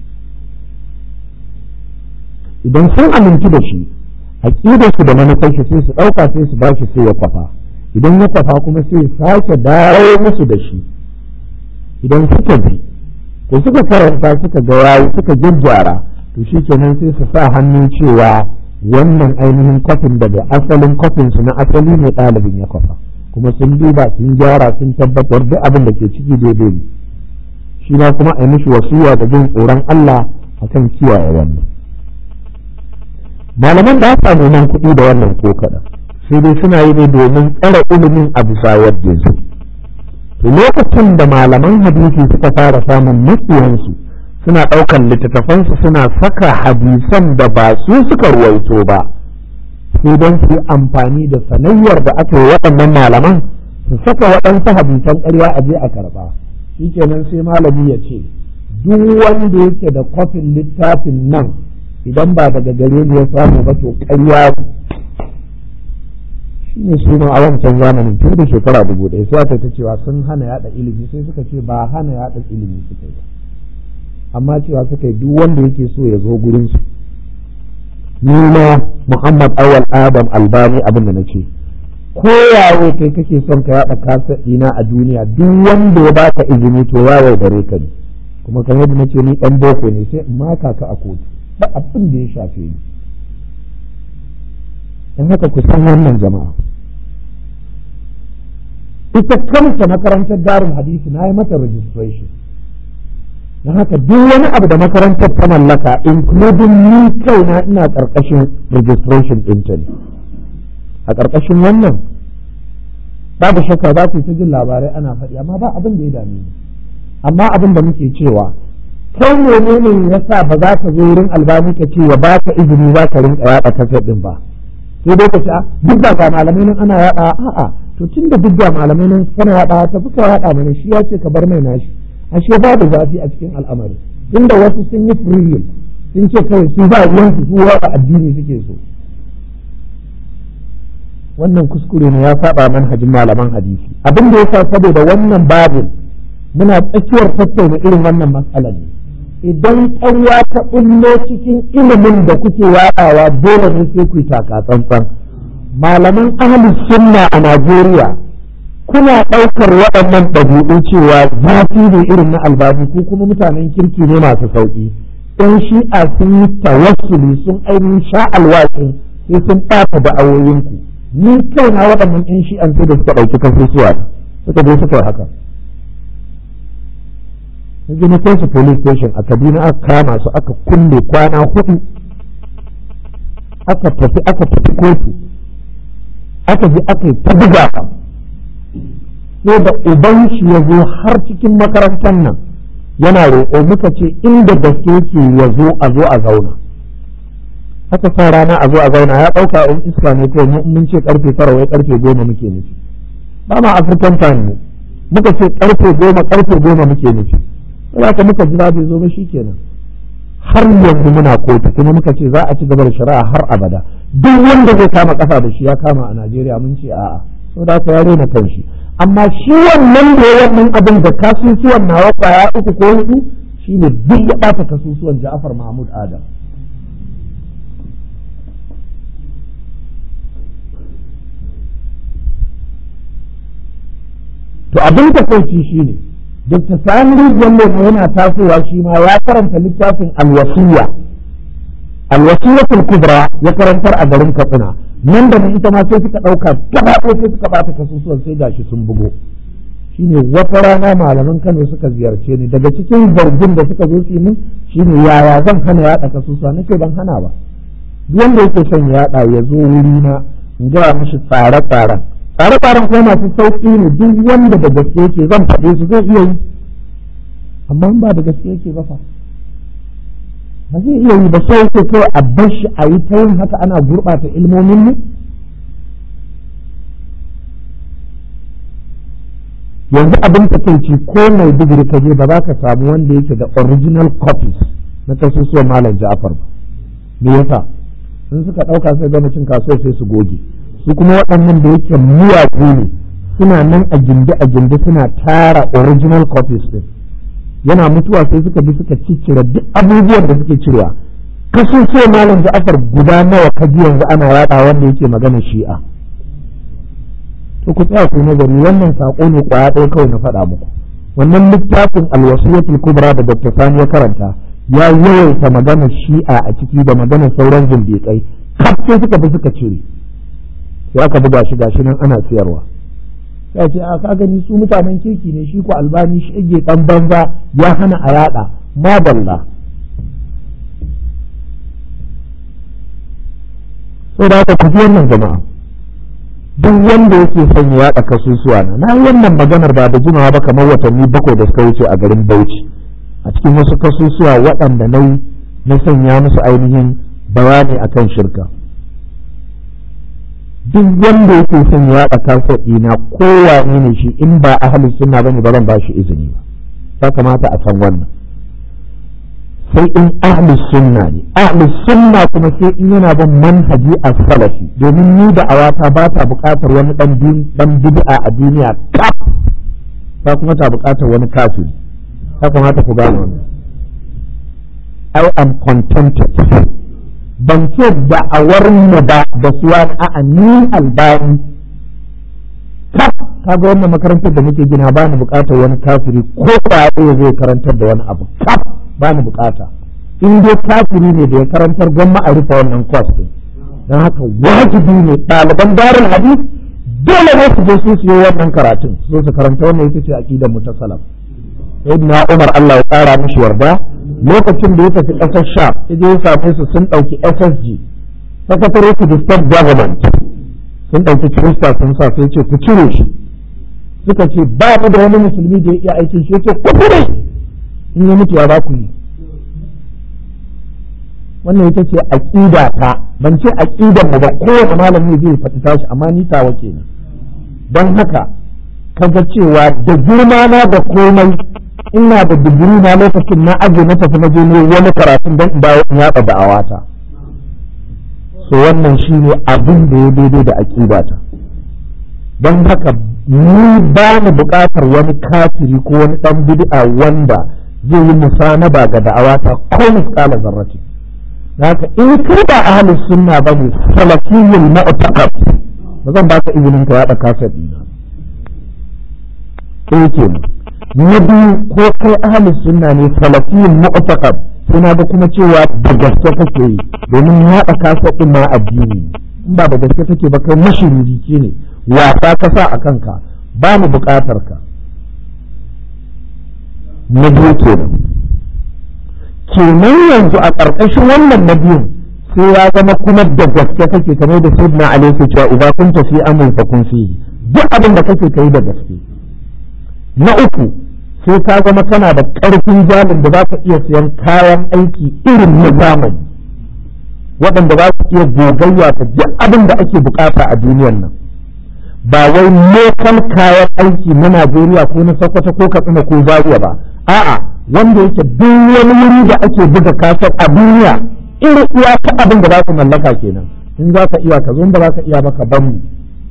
idan sun amintu da shi aƙidar shi da manufar shi sai su ɗauka sai su bashi sai ya kwafa idan ya kwafa kuma sai ya sake dawo musu da shi idan suka bi ko suka karanta suka ga yayi suka gyaggyara to shi kenan sai su sa hannu cewa wannan ainihin kwafin daga asalin kwafin su na asali ne ɗalibin ya kwafa kuma sun duba sun gyara sun tabbatar duk abin da ke ciki daidai ne shi ma kuma a yi mishi wasuwa da jin tsoron Allah akan kiyaye wannan malaman da aka neman kuɗi da wannan ko kaɗan sai dai suna yi ne domin tsara ilimin a bisa yadda su to lokacin da malaman hadisi suka fara samun makiyansu suna ɗaukan littattafansu suna saka hadisan da ba su suka ruwaito ba sai don su yi amfani da sanayyar da aka yi waɗannan malaman su saka waɗansu hadisan ƙarya a je a karɓa shikenan sai malami ya ce duk wanda yake da kwafin littafin nan idan ba daga gare ni ya samu ba to ƙarya shi ne suna a wancan zamanin tun da shekara dubu ɗaya sai aka ta cewa sun hana yada ilimi sai suka ce ba hana yada ilimi suka yi amma cewa suka yi duk wanda yake so ya zo gurin su ni ma Muhammad Awal Adam Albani abin da na ce ko yawo kai kake son ka yada kasa ɗina a duniya duk wanda ya baka izini to ya yaudare ka ne kuma kamar yadda nace ni dan boko ne sai in maka ka a kotu ba abin da ya shafe ni dan haka ku san wannan jama'a ita kanta makarantar darul hadisi na yi mata registration don haka duk wani abu da makarantar ta mallaka including ni kaina ina karkashin registration ɗinta ne a karkashin wannan babu shakka za ku ta jin labarai ana faɗi amma ba abin da ya dame ni amma abin da muke cewa kai menene yasa ba za ka zo wurin albani ka ce ya baka izini za ka rinka yaɗa kasar ɗin ba sai dai ka ce duk da ga malamai nan ana yaɗa a'a to tun da duk da malamai nan kana yaɗa ta fi ka yaɗa mana shi ya ce ka bar mai nashi ashe babu zafi a cikin al'amari tunda wasu sun yi freedom sun ce kawai su ba ruwan su su yaɗa addini suke so wannan kuskure ne ya saba manhajin malaman hadisi abin da yasa saboda wannan babin muna tsakiyar tattauna irin wannan matsalar ne idan ƙarya ta ɓullo cikin ilimin da kuke yaɗawa dole ne sai ku yi taka tsantsan malaman ahli sunna a Najeriya kuna ɗaukar waɗannan ɗabi'u cewa zafi ne irin na albani ko kuma mutanen kirki ne masu sauƙi ɗan shi'a sun yi tawassuli sun ainihin sha alwashin sai sun ɓata da'awoyinku ni kaina waɗannan ɗan shi'an sai da suka ɗauki kasusuwa suka je suka yi haka yanzu na kai su police station a kaduna aka kama su aka kulle kwana hudu aka tafi aka tafi kotu aka je aka yi ta buga sai da uban shi ya zo har cikin makarantar nan yana roƙo muka ce inda gaske yake ya zo a zo a zauna aka sa rana a zo a zauna ya ɗauka in iska ne kawai mun ce karfe tara wai karfe goma muke nufi ba ma african time ne muka ce karfe goma karfe goma muke nufi sai aka muka jira bai zo ba kenan har yanzu muna kotu kuma muka ce za a ci gaba da shari'a har abada duk wanda zai kama kafa da shi ya kama a Najeriya mun ce a'a saboda haka ya rena kanshi amma shi wannan da ya wannan abin da kasusuwan nawa kwaya uku ko hudu shine duk ya bata kasusuwan Ja'far Mahmud Adam to abin da kai shine Dr. Sani Jallo yana tasowa shi ma ya karanta littafin alwasiya alwasiyatul kubra ya karantar a garin Katsina nan da nan ita ma sai suka ɗauka gaba sai suka bata kasusuwan sai gashi sun bugo shine wata rana malaman Kano suka ziyarce ni daga cikin zargin da suka zo su min shine yaya zan hana yaɗa kasusuwa nake ban hana ba duk wanda yake son yaɗa ya zo wuri na in gaya mishi tsare-tsaren tsare-tsaren kuma masu sauƙi ne duk wanda da gaske yake zan faɗe su zai iya yi amma ba da gaske yake ba fa ba zai iya yi ba sai yake kawai a bar shi a yi ta yin haka ana gurɓata ilmomin mu yanzu abin takaici ko mai digiri ka je ba za ka samu wanda yake da original copies na kasusuwan malam ja'far ba me yasa in suka ɗauka sai gama cin kasuwa sai su goge su kuma waɗannan da yake miyagu ne suna nan a gindi a gindi suna tara original copies din yana mutuwa sai suka bi suka ciccire duk abubuwan da suke cirewa kasu ce malam Ja'far guda nawa kaji yanzu ana yada wanda yake magana shi'a to ku tsaya ku nazari wannan sako ne kwaya ɗaya kawai na faɗa muku wannan littafin alwasiyatul kubra da Dr. Sani ya karanta ya yawaita magana shi'a a ciki da magana sauran zindiƙai kaf sai suka bi suka cire sai aka buga shi gashi nan ana siyarwa ya ce a ka gani su mutanen kirki ne shi ko albani shi age dan banza ya hana a yada madalla sai da aka kuji wannan jama'a duk wanda yake son ya yada kasusuwa na na wannan maganar ba da jimawa ba kamar watanni bakwai da suka wuce a garin Bauchi a cikin wasu kasusuwa waɗanda na na sanya musu ainihin bayani akan shirka duk wanda yake son ya yaɗa kasar ɗina kowane ne shi in ba ahalin sunna bane ba zan ba shi izini ba ya kamata a san wannan sai in ahlus sunna ne ahlus sunna kuma sai in yana bin manhaji a salafi domin ni da awata ba ta buƙatar wani dan bid'a a duniya kaf ta kuma ta buƙatar wani kafiri ta kamata ku gane wannan I am contented ban ce da'awar mu ba da suwa a'a ni albani kaf kaga wannan makarantar da muke gina ba ni buƙatar wani kafiri ko kwaye zai karantar da wani abu kaf ba ni bukata in dai kafiri ne da ya karantar gwamma a rufe wannan kwas din don haka wajibi ne ɗaliban darin hadis dole ne su je su siyo wannan karatun su su karanta wannan ita ce aqidar mu ta salaf sayyidina Umar Allah ya tsara mishi yarda lokacin da ya tafi ƙasar Sha ya je ya same su sun ɗauki SSG Secretary to the State Government sun ɗauki Kirista sun sa sai ce ku cire shi suka ce ba mu da wani musulmi da ya iya aikin shi yake ku cire in ya mutu ya za ku yi wannan ita ce aqida ta ban ce aqidan mu ba kowane malami zai faɗi tashi amma ni tawa kenan don haka kaga cewa da girma na da komai ina da digiri na lokacin na aje na tafi na je ne wani karatun don in dawo in yaɗa da'awata so wannan shine abin da ya daidai da aqida ta don haka ni ba ni buƙatar wani kafiri ko wani ɗan bid'a wanda zai yi musanaba ga da'awata ko misƙala zarrati haka in kai ba ahlus sunna ba ne salafiyyul mu'taqab ba zan baka izinin ka yaɗa kasar ɗina ɗaya kenan na biyu ko kai ahlus sunna ne salafiyyul mu'taqab sai na ga kuma cewa da gaske kake yi domin yaɗa kasar ɗin ma addini in ba da gaske kake ba kai mashiriki ne wasa ka sa a kanka ba mu buƙatar ka na biyu kenan kenan yanzu a ƙarƙashin wannan na biyun sai ya zama kuma da gaske kake kamar da sayyidina ali yake cewa idan kun tafi amul fa kun fihi duk abin da kake kai da gaske na uku sai ka zama kana da ƙarfin jalin da za ka iya siyan kayan aiki irin na zamani waɗanda za su iya gogayya ta duk abin da ake bukata a duniyan nan ba wai local kayan aiki na Najeriya ko na Sokoto ko Katsina ko Zaria ba a'a wanda yake duk wani wuri da ake buga kasar a duniya irin iya ta abin da za su mallaka kenan in za ka iya ka zo ba za ka iya maka ban mu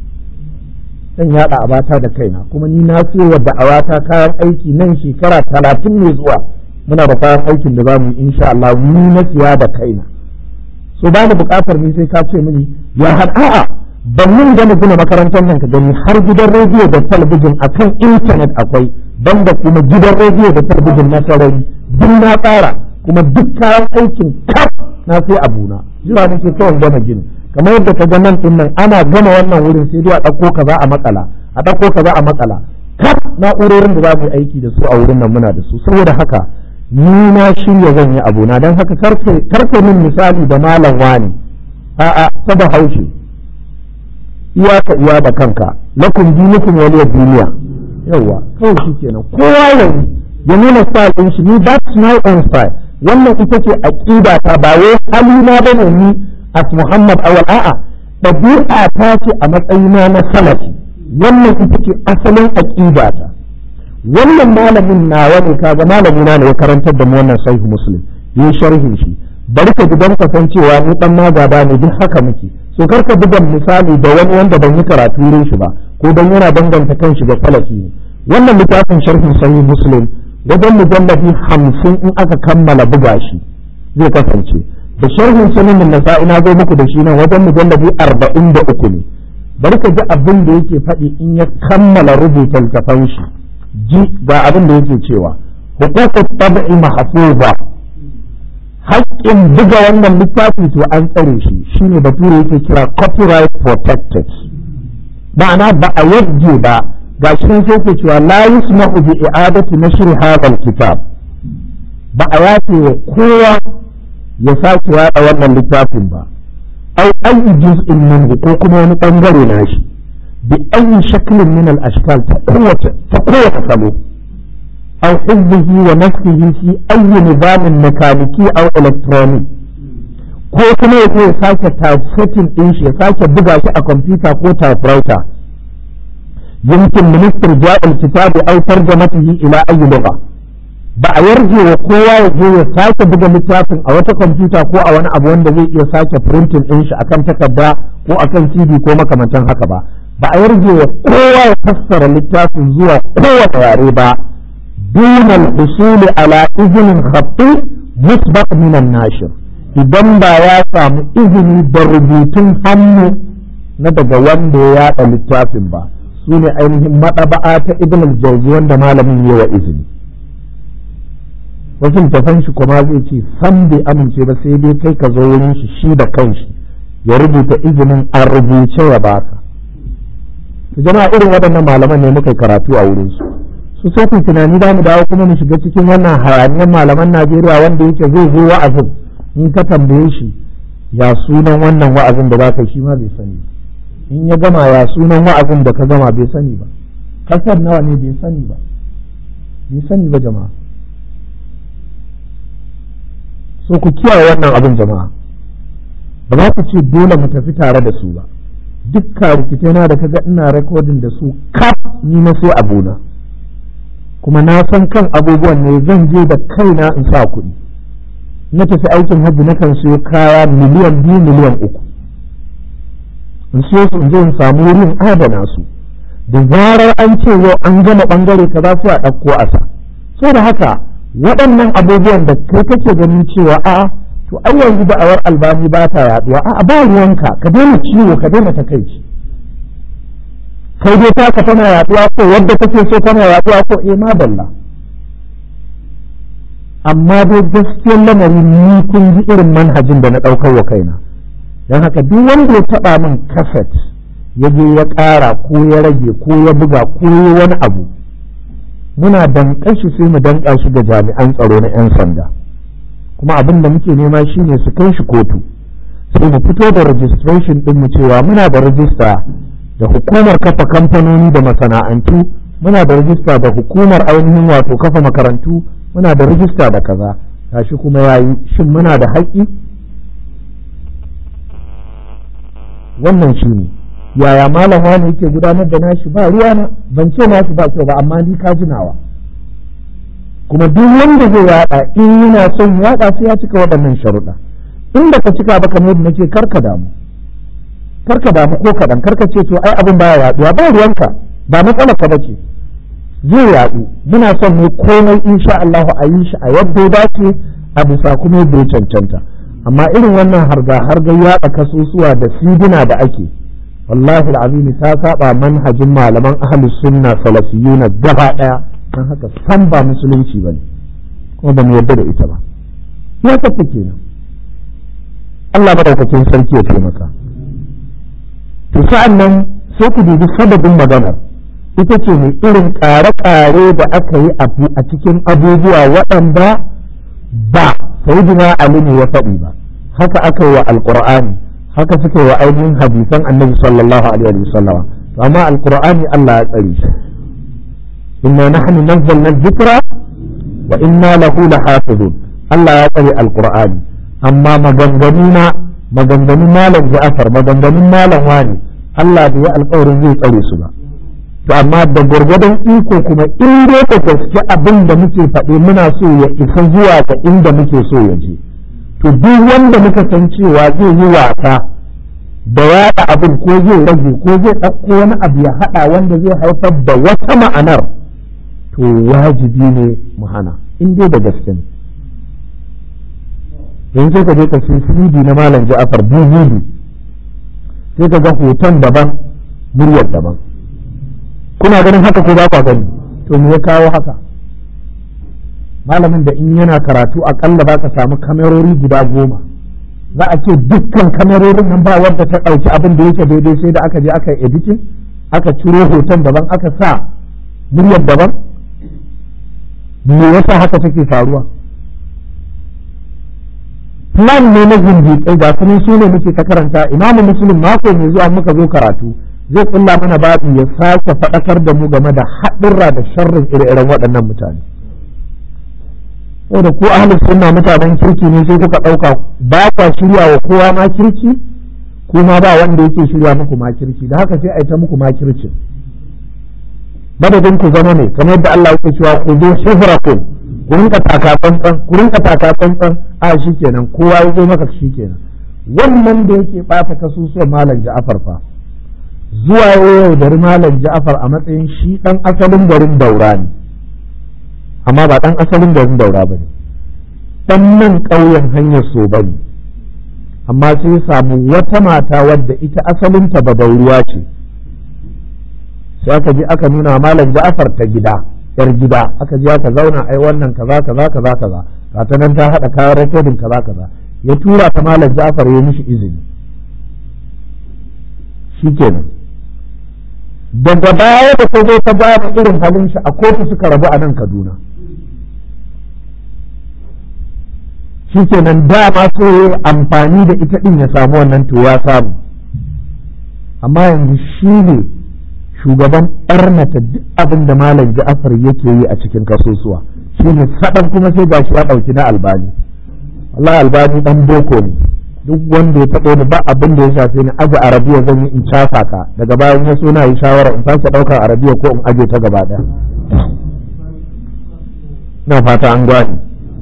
zan yaɗa a bata da kaina kuma ni na siyo wa da'awata kayan aiki nan shekara talatin ne zuwa muna da kayan aikin da za mu yi insha Allah ni na siya da kaina so ba ni buƙatar ni sai ka ce mini ya har a'a ban mun gama gina makarantar nan ka gani har gidan rediyo da talabijin akan intanet akwai banda kuma gidan rediyo da talabijin na sarari duk na tsara kuma duk kayan aikin kaf na sai abuna jira nake kawai gama gini kamar yadda ka ga nan din nan ana gama wannan wurin sai dai a ɗauko kaza a makala a ɗauko kaza a makala kaf na'urorin da za mu yi aiki da su a wurin nan muna da su saboda haka ni na shirya zan yi abuna don haka karfe min misali da malam wani a'a ta da haushe iyaka iya da kanka lakum dinukum waliyad duniya yawa kawai shi kenan kowa yanzu ya nuna style din shi ni that's my own style wannan ita ce aqida ta ba wai halina bane ni as Muhammad awal a'a ɗabi'a ta ce a matsayina na salafi wannan ita ce asalin aqida ta wannan malamin nawa ne kaga malamina ne ya karantar da mu wannan sahih muslim yi sharhin shi bari ka ji don kasancewa ni dan magaba ne duk haka muke so kar ka buga misali da wani wanda ban yi karatu wurin shi ba ko dan yana danganta kanshi ga salafi ne wannan littafin sharhin sahih muslim wajen mujallabi hamsin in aka kammala buga shi zai kasance da sharhin sunan nasa'i na zo muku da shi nan wajen mujallabi arba'in da uku ne bari ka ji abin da yake faɗi in ya kammala rubuta littafan shi ji ga abin da yake cewa hukukut tab'i mahfuza haƙƙin buga wannan littafi to an tsare shi shine bature yake kira copyright protected ma'ana ba a yadda ba ga shi sai ke cewa la yusma'u bi i'adati nashr hadha kitab ba a yace wa kowa ya sake yada wannan littafin ba aw ayi juz'in minhu ko kuma wani bangare na shi bi ayi shaklin min al ashkal ta kowace ta kowace salo aw hizbihi wa nafsihi fi ayi nizamin mekaniki aw electronic ko kuma ya ya sake typesetting din shi ya sake buga shi a kwamfuta ko typewriter يمكن من استرجاع الكتاب أو ترجمته إلى أي لغة ba a yarje wa kowa ya je ya sake buga littafin a wata kwamfuta ko a wani abu wanda zai iya sake printing ɗin shi akan takarda ko akan cd ko makamantan haka ba ba a yarje wa kowa ya fassara littafin zuwa kowane yare ba دون الحصول على إذن خطي مسبق من الناشر idan ba ya samu izini da rubutun hannu na daga wanda ya yaɗa littafin ba su ne ainihin maɗaba'a ta ibn al-jawzi wanda malamin yi wa izini wasu tafan shi kuma zai ce san bai amince ba sai dai kai ka zo wurin shi shi da kanshi ya rubuta izinin a rubuce ya baka jama'a irin waɗannan malaman ne muka karatu a wurin su su sai ku tunani za mu dawo kuma mu shiga cikin wannan hayaniyar malaman Najeriya wanda yake zai zo wa'azin in ka tambaye shi ya sunan wannan wa'azin da zaka shi ma bai sani in ya gama ya sunan wa'azin da ka gama bai sani ba kasar nawa ne bai sani ba bai sani ba jama'a so ku kiyaye wannan abin jama'a ba za ku ce dole mu tafi tare da su ba dukkan rikitai na da kaga ina rekodin da su kaf ni na sai abuna kuma na san kan abubuwan ne zan je da kaina in sa kuɗi na tafi aikin hajji na kan siyo kaya miliyan biyu miliyan uku in siyo su in je in samu wurin adana su da zarar an ce yau an gama bangare kaza sai a ɗauko a sa so da haka waɗannan abubuwan da kai kake ganin cewa a to ai yanzu da'awar albani ba ta yaduwa a ba ruwanka ka daina ciwo ka daina takaici kai dai taka tana yaduwa ko wadda kake so tana yaduwa ko eh ma balla amma dai gaskiyar lamarin ni kun ji irin manhajin da na ɗaukar wa kaina don haka duk wanda ya taɓa min kaset ya je ya ƙara ko ya rage ko ya buga ko ya wani abu muna danƙa shi sai mu danƙa shi ga jami'an tsaro na 'yan sanda kuma abin da muke nema shine su kai shi kotu sai mu fito da registration ɗin mu cewa muna da rajista da hukumar kafa kamfanoni da masana'antu muna da rajista da hukumar ainihin wato kafa makarantu muna da rajista da kaza gashi kuma yayi shin muna da haƙƙi wannan shi ne yaya malam wani yake gudanar da nashi ba ruwa na ban ce nashi ba kyau ba amma ni ka jinawa kuma duk wanda zai yada in yana son yada sai ya cika waɗannan sharuɗa in da ka cika ba kamar yadda nake karka damu karka damu ko kaɗan karka ce to ai abin baya yaduwa ba ruwanka ba matsala ka bace zai yadu muna son ne komai insha Allah a yi shi a yadda ya dace a bisa kuma yadda ya cancanta amma irin wannan harga harga yaɗa kasusuwa da sidina da ake wallahi al'azimi ta saba manhajin malaman ahlus sunna salafiyuna gaba daya dan haka san ba musulunci bane kuma ba mu yarda da ita ba ya kace kenan Allah madaukakin sarki ya taimaka to sa'an nan sai ku dubi sababin maganar ita ce mai irin ƙare-ƙare da aka yi a cikin abubuwa waɗanda ba sayyidina Ali ne ya faɗi ba haka aka yi wa alƙur'ani haka suke wa ainihin hadisan annabi sallallahu alaihi wa sallama to amma alqur'ani Allah ya tsare shi inna nahnu nazzalna dhikra wa inna lahu lahafizun Allah ya tsare alqur'ani amma maganganu na maganganun malam Ja'far maganganun malam wani Allah bai alƙawarin zai tsare su ba to amma da gwargwadon iko kuma in dai da gaske abin da muke faɗi muna so ya isa zuwa ga inda muke so ya je to duk wanda muka san cewa zai yi wasa da yaɗa abin ko zai rage ko zai ɗauko wani abu ya haɗa wanda zai haifar da wata ma'anar to wajibi ne mu hana in dai da gaske ne yanzu sai ka je ka sai CD na malam Ja'far DVD sai ka ga hoton daban muryar daban kuna ganin haka ko ba kwa gani to me ya kawo haka malamin da in yana karatu akalla ba ka samu kamerori guda goma za a ce dukkan kamerorin nan ba wadda ta ɗauki abin da yake daidai sai da aka je aka yi editing aka ciro hoton daban aka sa muryar daban me yasa haka take faruwa plan ne na zindiƙai ga sunan su ne muke ta karanta imamu muslim mako mai zuwa muka zo karatu zai kulla mana babu ya sake faɗakar da mu game da haɗurra da sharrin ire-iren waɗannan mutane da ko ahlus sunna mutanen kirki ne sai kuka ɗauka ba kwa shirya wa kowa ma kirki kuma ba wanda yake shirya muku ma kirki da haka sai a yi ta muku ma kirkin madadin ku zama ne kamar yadda Allah yake cewa ku zo shifrakum ku rinka taka tsantsan ku rinka taka tsantsan a shikenan kowa ya zo maka shikenan wannan da yake bata kasusuwan malam Ja'far fa zuwa yau da malam Ja'far a matsayin shi dan asalin garin Daura ne amma ba dan asalin garin Daura bane dan nan ƙauyen hanyar so bane amma sai samu wata mata wadda ita asalinta badauruwa ce sai aka je aka nuna malam Ja'far ta gida yar gida aka je aka zauna ai wannan kaza kaza kaza kaza ta nan ta hada kayan rekodin kaza kaza ya tura ta malam Ja'far ya mishi izini shikenan daga baya da ta zo ta ba irin halin shi a kotu suka rabu a nan Kaduna shikenan dama so ya amfani da ita din ya samu wannan to ya samu amma yanzu shi ne shugaban ɓarnata duk abin da malam ja'afar yake yi a cikin kasusuwa shi ne saɗan kuma sai gashi ya ɗauki na albani Allah albani ɗan boko ne duk wanda ya taɓo ni ba abin da ya shafe ni aje arabiya zan yi in casa ka daga bayan ya so na yi shawara in sake ɗaukar arabiya ko in aje ta gaba ɗaya na fata an gwani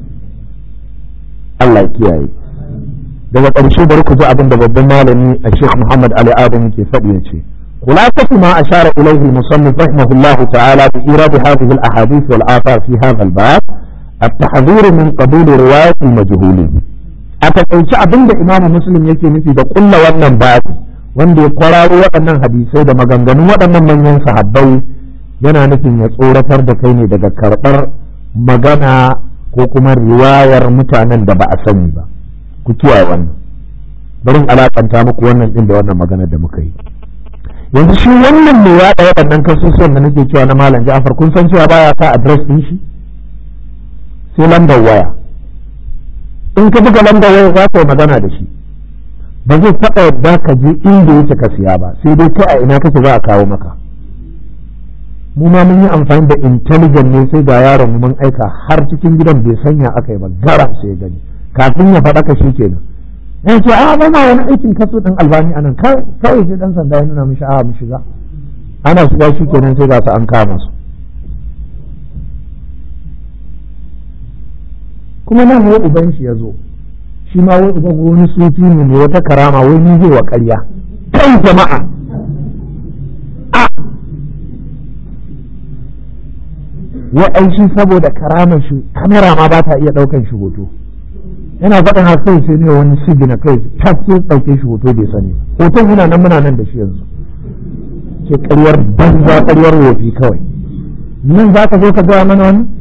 Allah kiyaye daga ƙarshe bari ku ji abin da babban malami a Sheikh Muhammad Ali Adam ke faɗi ya ce خلاصة ما أشار إليه المصنف رحمه الله تعالى بإيراد هذه الأحاديث والآثار في هذا الباب التحذير من قبول رواية المجهولين أتقلت أبن إمام مسلم يكي مثل بقول wannan babi wanda ya kwararo waɗannan hadisai da maganganun waɗannan manyan sahabbai yana nufin ya tsoratar da kai ne daga karɓar magana ko kuma riwayar mutanen da ba a sani ba ku kiyaye wannan bari in alakanta muku wannan din da wannan magana da muka yi yanzu shi wannan mai yaɗa waɗannan kasusuwan da nake cewa na malam Ja'far kun san cewa baya sa address din shi sai lambar waya in ka buga lambar waya za ka yi magana da shi ba zai taɓa yadda ka je inda yake ka siya ba sai dai kai a ina kake za a kawo maka mu ma mun yi amfani da intelligent ne sai ga yaron mu mun aika har cikin gidan bai sanya aka yi ba garam sai gani kafin ya faɗa ka shi kenan ya ce a ba ma wani aikin kaso ɗin albani anan kawai sai ɗan sanda ya nuna mishi a mu shiga ana shiga shi kenan sai ga su an kama su kuma nan wai uban shi ya zo shi ma wai uban wani sufi ne mai wata karama wai ni zai wa ƙarya kan jama'a a wai ai shi saboda karamar shi kamera ma ba ta iya ɗaukan shi hoto yana faɗin haka kai sai ne wani sigi na kai ta sai ɗauke shi hoto bai sani hoton muna nan muna nan da shi yanzu ce ƙaryar banza ƙaryar wofi kawai nan za ka zo ka gaya mana wani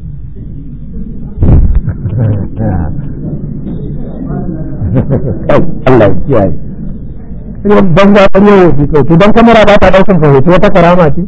Allah ya kiyaye ƙaryar banza ƙaryar wofi kawai to don kamera ba ta ɗaukan ka hoto wata karama ce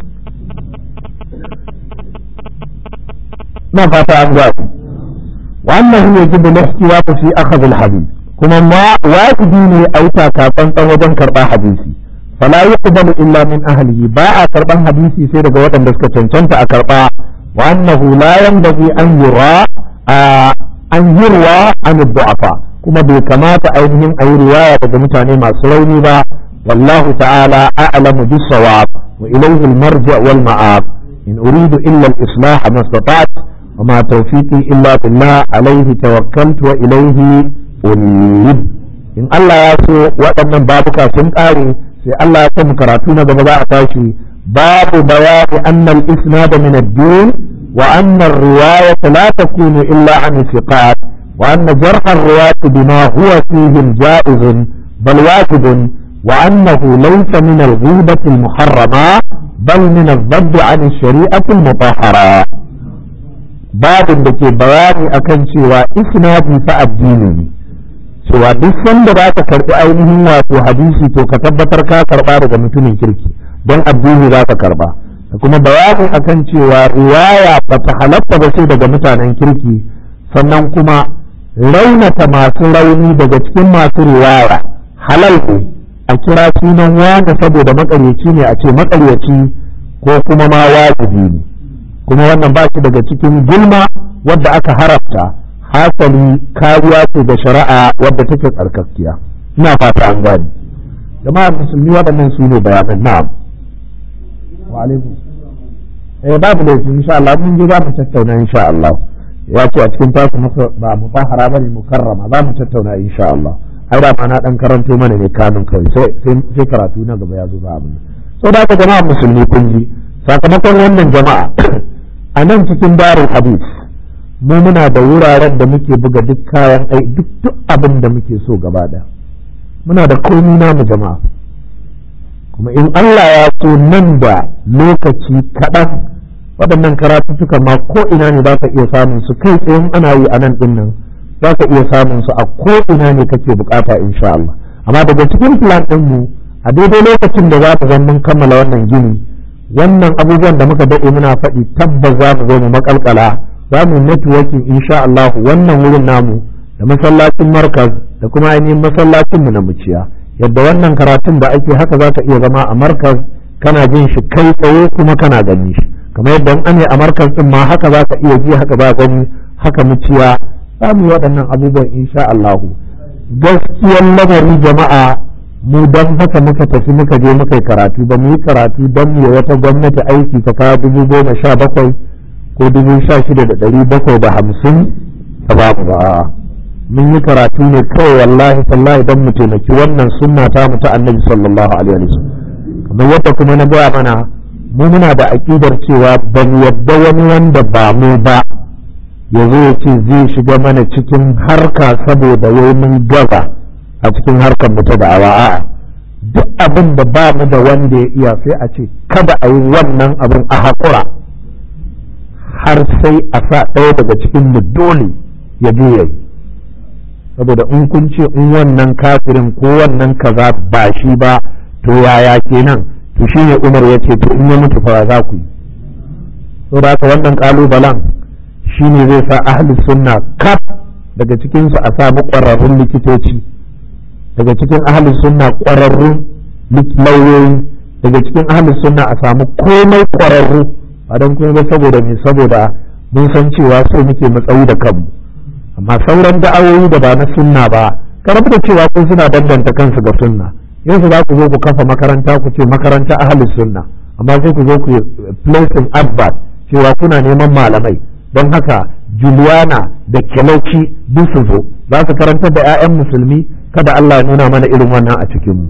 na fata an gwaji وأنه يجب الاحتياط في أخذ الحديث كما ما واجبين أو تاكافن وجن كربا حديثي فلا يقبل إلا من أهله باع كربا حديثي سير جوات بسك تنتنت أكربا وأنه لا ينبغي أن يرى آه أن يروى عن الضعفاء كما بكمات أينهم أي رواية جمتاني ما سلوني با والله تعالى أعلم بالصواب وإليه المرجع والمآب إن أريد إلا الإصلاح ما استطعت وما توفيقي إلا بالله عليه توكلت وإليه أنيب إن الله يسو وأن بابك سنقاري سي الله يسو كراتون بمضاء تاشي باب بيان أن الإسناد من الدين وأن الرواية لا تكون إلا عن الثقات وأن جرح الرواة بما هو فيه جائز بل واجب وأنه ليس من الغيبة المحرمة بل من الضد عن الشريعة المطهرة babin da ke bayani akan cewa isnadi fa addini ne cewa duk sanda za ka karɓi ainihin wato hadisi to ka tabbatar ka karɓa daga mutumin kirki don addini za ka karɓa da kuma bayani akan cewa riwaya ba ta halatta ba sai daga mutanen kirki sannan kuma raunata masu rauni daga cikin masu riwaya halal ne a kira sunan wani saboda makaryaci ne a ce makaryaci ko kuma ma wajibi ne kuma wannan ba shi daga cikin gulma wadda aka haramta hasali kariya ce da shari'a wadda take tsarkakkiya ina fata an gani jama'ar musulmi waɗannan su ne bayanan na'am wa alaikum eh babu laifi insha Allah mun je za mu tattauna insha Allah ya ce a cikin tasu ba mutahara ba ne mukarrama za mu tattauna insha Allah ai da na dan karanto mana ne kanun kawai sai karatu na gaba ya zo ba abin so da jama'a musulmi kun ji sakamakon wannan jama'a a nan cikin darul hadith mu muna da wuraren da muke buga duk kayan ai duk duk abin da muke so gaba da muna da komi namu jama'a kuma in Allah ya so nan da lokaci kaɗan waɗannan karatuttuka ma ko ina ne za ka iya samun su kai tsayin ana yi a nan ɗin nan za ka iya samun su a ko ina ne kake bukata insha Allah amma daga cikin plan ɗin mu a daidai lokacin da za ka zan mun kammala wannan gini wannan abubuwan da muka daɗe muna faɗi tabbas za mu zo mu makalkala za mu networking insha Allah wannan wurin namu da masallacin markaz da kuma ainihin masallacin mu na muciya yadda wannan karatun da ake haka za ka iya zama a markaz kana jin shi kai tsaye kuma kana gani shi kamar yadda an ne a markaz din ma haka za ka iya ji haka za gani haka muciya za mu yi waɗannan abubuwan insha Allah gaskiyar lamari jama'a mu don haka muka tafi muka je muka yi karatu ba mu yi karatu don mu wata gwamnati aiki ta kawo dubu goma sha bakwai ko dubu sha shida da ɗari bakwai da hamsin ta babu ba mun yi karatu ne kawai wallahi sallahi don mu taimaki wannan sunna ta mu ta annabi sallallahu alaihi wasallam kamar yadda kuma na gaya mana mu muna da aƙidar cewa ba mu yadda wani wanda ba mu ba ya zo ya ce zai shiga mana cikin harka saboda wai mun gaza a cikin harkar mu ta da'awa a'a duk abin da ba mu da wanda ya iya sai a ce kada a yi wannan abin a haƙura har sai a sa ɗaya daga cikin mu dole ya je ya yi saboda in kun ce in wannan kafirin ko wannan kaza ba shi ba to yaya kenan to shine umar ya ce to in ya mutu fa za ku yi saboda haka wannan kalubalen shine zai sa ahli sunna kaf daga cikinsu a samu ƙwararrun likitoci daga cikin ahli sunna ƙwararrun lauyoyi daga cikin ahli sunna a samu komai ƙwararru ba don kuma ba saboda me saboda mun san cewa so muke matsayi da kanmu amma sauran da'awoyi da ba na sunna ba karabu da cewa kun suna danganta kansu ga sunna yanzu za ku zo ku kafa makaranta ku ce makaranta ahli sunna amma sai ku zo ku placing advert cewa kuna neman malamai don haka Juliana da Kelauci duk su zo za su karantar da 'ya'yan musulmi kada Allah ya nuna mana irin wannan a cikinmu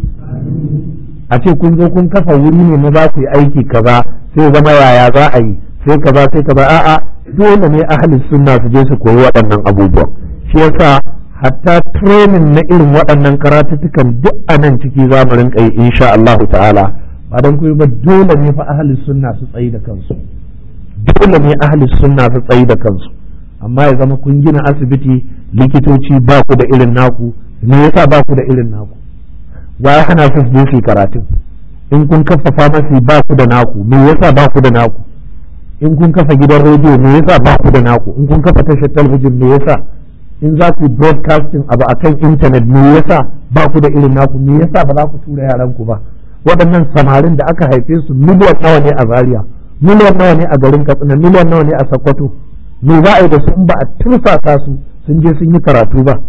a ce kun zo kun kafa wuri ne na za ku yi aiki kaza sai zama yaya za a yi sai kaza sai kaza a'a dole ne ahli sunna su je su koyi waɗannan abubuwan shi yasa hatta training na irin waɗannan karatuttukan duk a nan ciki za mu rinka yi insha Allah ta'ala ba don kuma ba dole ne fa ahli sunna su tsayi da kansu dole ne ahli sunna su tsayi da kansu amma ya zama kun gina asibiti likitoci ba ku da irin naku me yasa ba ku da irin naku wa ya hana su je su karatun in kun kafa famasi ba ku da naku me yasa ba ku da naku in kun kafa gidan rediyo me yasa ba ku da naku in kun kafa tashar talabijin me yasa in za ku broadcasting abu akan intanet me yasa ba ku da irin naku me yasa ba za ku tura yaran ku ba waɗannan samarin da aka haife su miliyan nawa ne a Zaria miliyan nawa ne a garin Katsina miliyan nawa ne a Sokoto me za a yi da su in ba a tursasa su sun je sun yi karatu ba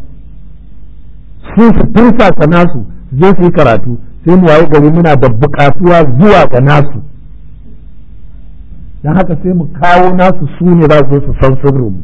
su su tursasa nasu je su yi karatu sai mu waye gari muna da buƙatuwa zuwa ga nasu don haka sai mu kawo nasu su ne za su su san sirrinmu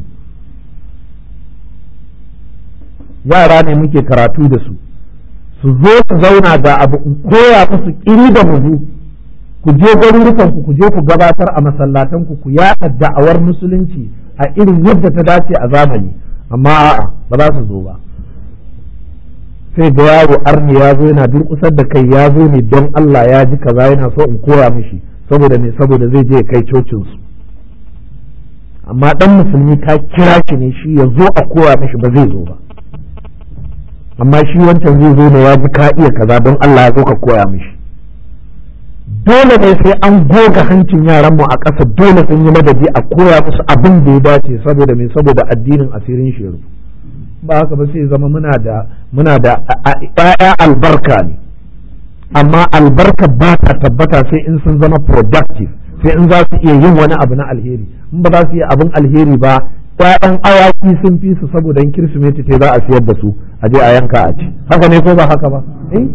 yara ne muke karatu da su su zo su zauna ga abu in koya musu kiri da muzu ku je garurukan ku ku je ku gabatar a masallatan ku ku yaɗa da'awar musulunci a irin yadda ta dace a zamani amma a'a ba za su zo ba sai ga yaro arni ya zo yana durƙusar da kai ya zo ne don Allah ya ji kaza yana so in koya mishi saboda ne saboda zai je kai cocin su amma dan musulmi ka kira shi ne shi ya zo a koya mishi ba zai zo ba amma shi wancan zai zo ne ya ji ka iya kaza don Allah ya zo ka koya mishi dole ne sai an goga hancin yaranmu a ƙasa dole sun yi madadi a koya musu abin da ya dace saboda mai saboda addinin asirin shi ba haka ba sai zama muna da muna da ƴaƴa albarka ne amma albarka ba ta tabbata sai in sun zama productive sai in za su iya yin wani abu na alheri in ba za su iya abin alheri ba ƴaƴan awaki sun fi su saboda in kirsimeti ta za a siyar da su a je a yanka a ci haka ne ko ba haka ba eh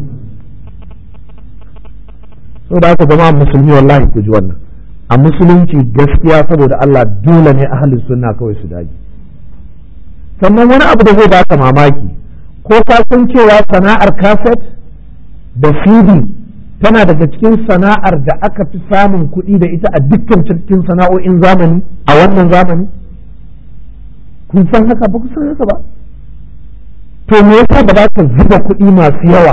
so da haka zama musulmi wallahi ku ji wannan a musulunci gaskiya saboda Allah dole ne ahlus sunna kawai su dage sannan wani abu da zai baka mamaki ko ka san cewa sana'ar kaset da cd tana daga cikin sana'ar da aka fi samun kuɗi da ita a dukkan cikin sana'o'in zamani a wannan zamani kun san haka ba ku san haka ba to me yasa ba za ka zuba kuɗi masu yawa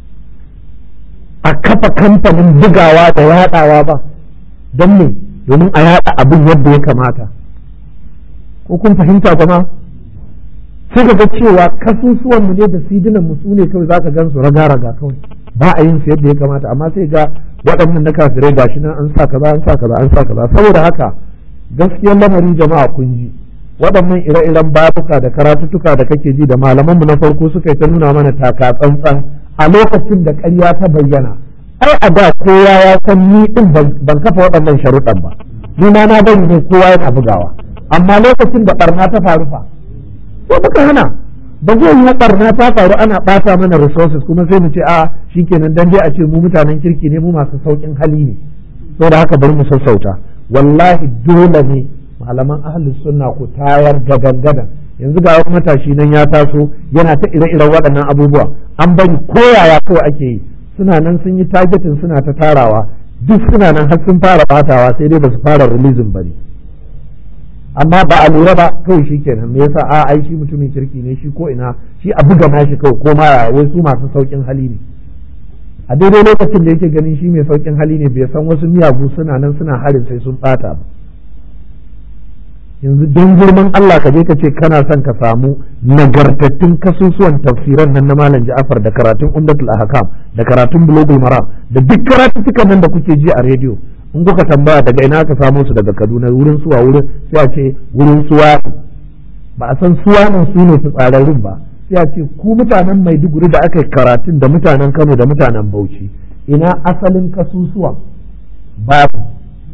a kafa kamfanin bugawa da yaɗawa ba don me domin a yaɗa abin yadda ya kamata ko kun fahimta jama'a sai ka ga cewa kasusuwan mu ne da sidinan mu su ne kawai zaka gan su raga-raga kawai ba a yin su yadda ya kamata amma sai ga waɗannan na kafirai gashi nan an sa kaza an sa kaza an sa kaza saboda haka gaskiyar lamarin jama'a kun ji waɗannan ire-iren babuka da karatuttuka da kake ji da malaman mu na farko suka yi ta nuna mana taka tsantsan a lokacin da ƙarya ta bayyana ai a da kowa ya san ni din ban kafa waɗannan sharuɗan ba ni ma na bari ne kowa yana bugawa amma lokacin da barna ta faru fa sai muka hana ba zai yi barna ta faru ana ɓata mana resources kuma sai mu ce a shikenan dan dai a ce mu mutanen kirki ne mu masu saukin hali ne saboda haka bari mu sassauta wallahi dole ne malaman ahlus sunna ku tayar gadan gadan yanzu ga wani matashi nan ya taso yana ta ire-iren waɗannan abubuwa an bari koyaya kawai ake yi suna nan sun yi targeting suna ta tarawa duk suna nan har sun fara batawa sai dai ba su fara releasing ba ne amma ba a lura ba kawai shi kenan me yasa a ai shi mutumin kirki ne shi ko ina shi a buga nashi kawai ko ma wai su masu saukin hali ne a daidai lokacin da yake ganin shi mai saukin hali ne bai san wasu miyagu suna nan suna harin sai sun bata ba yanzu don girman Allah ka je ka ce kana son ka samu nagartattun kasusuwan tafsiran nan na Malam Ja'far da karatun Umdatul Ahkam da karatun Bulugul Maram da duk karatuttukan nan da kuke ji a rediyo in kuka tambaya daga ina ka samu su daga Kaduna wurin suwa wurin sai a ce wurin suwa ba a san suwa nan su ne fitsararrun ba sai a ce ku mutanen Maiduguri da aka yi karatun da mutanen Kano da mutanen Bauchi ina asalin kasusuwa babu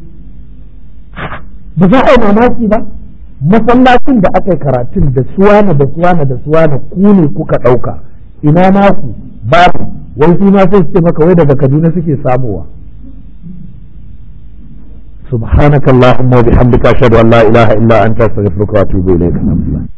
ba za a yi mamaki ba masallacin da aka yi karatun da suwana da suwana da suwana ku ne kuka ɗauka ina naku babu wai su ma sai su ce maka wai daga kaduna suke samowa سبحانك اللهم وبحمدك أشهد أن لا إله إلا أنت أستغفرك وأتوب إليك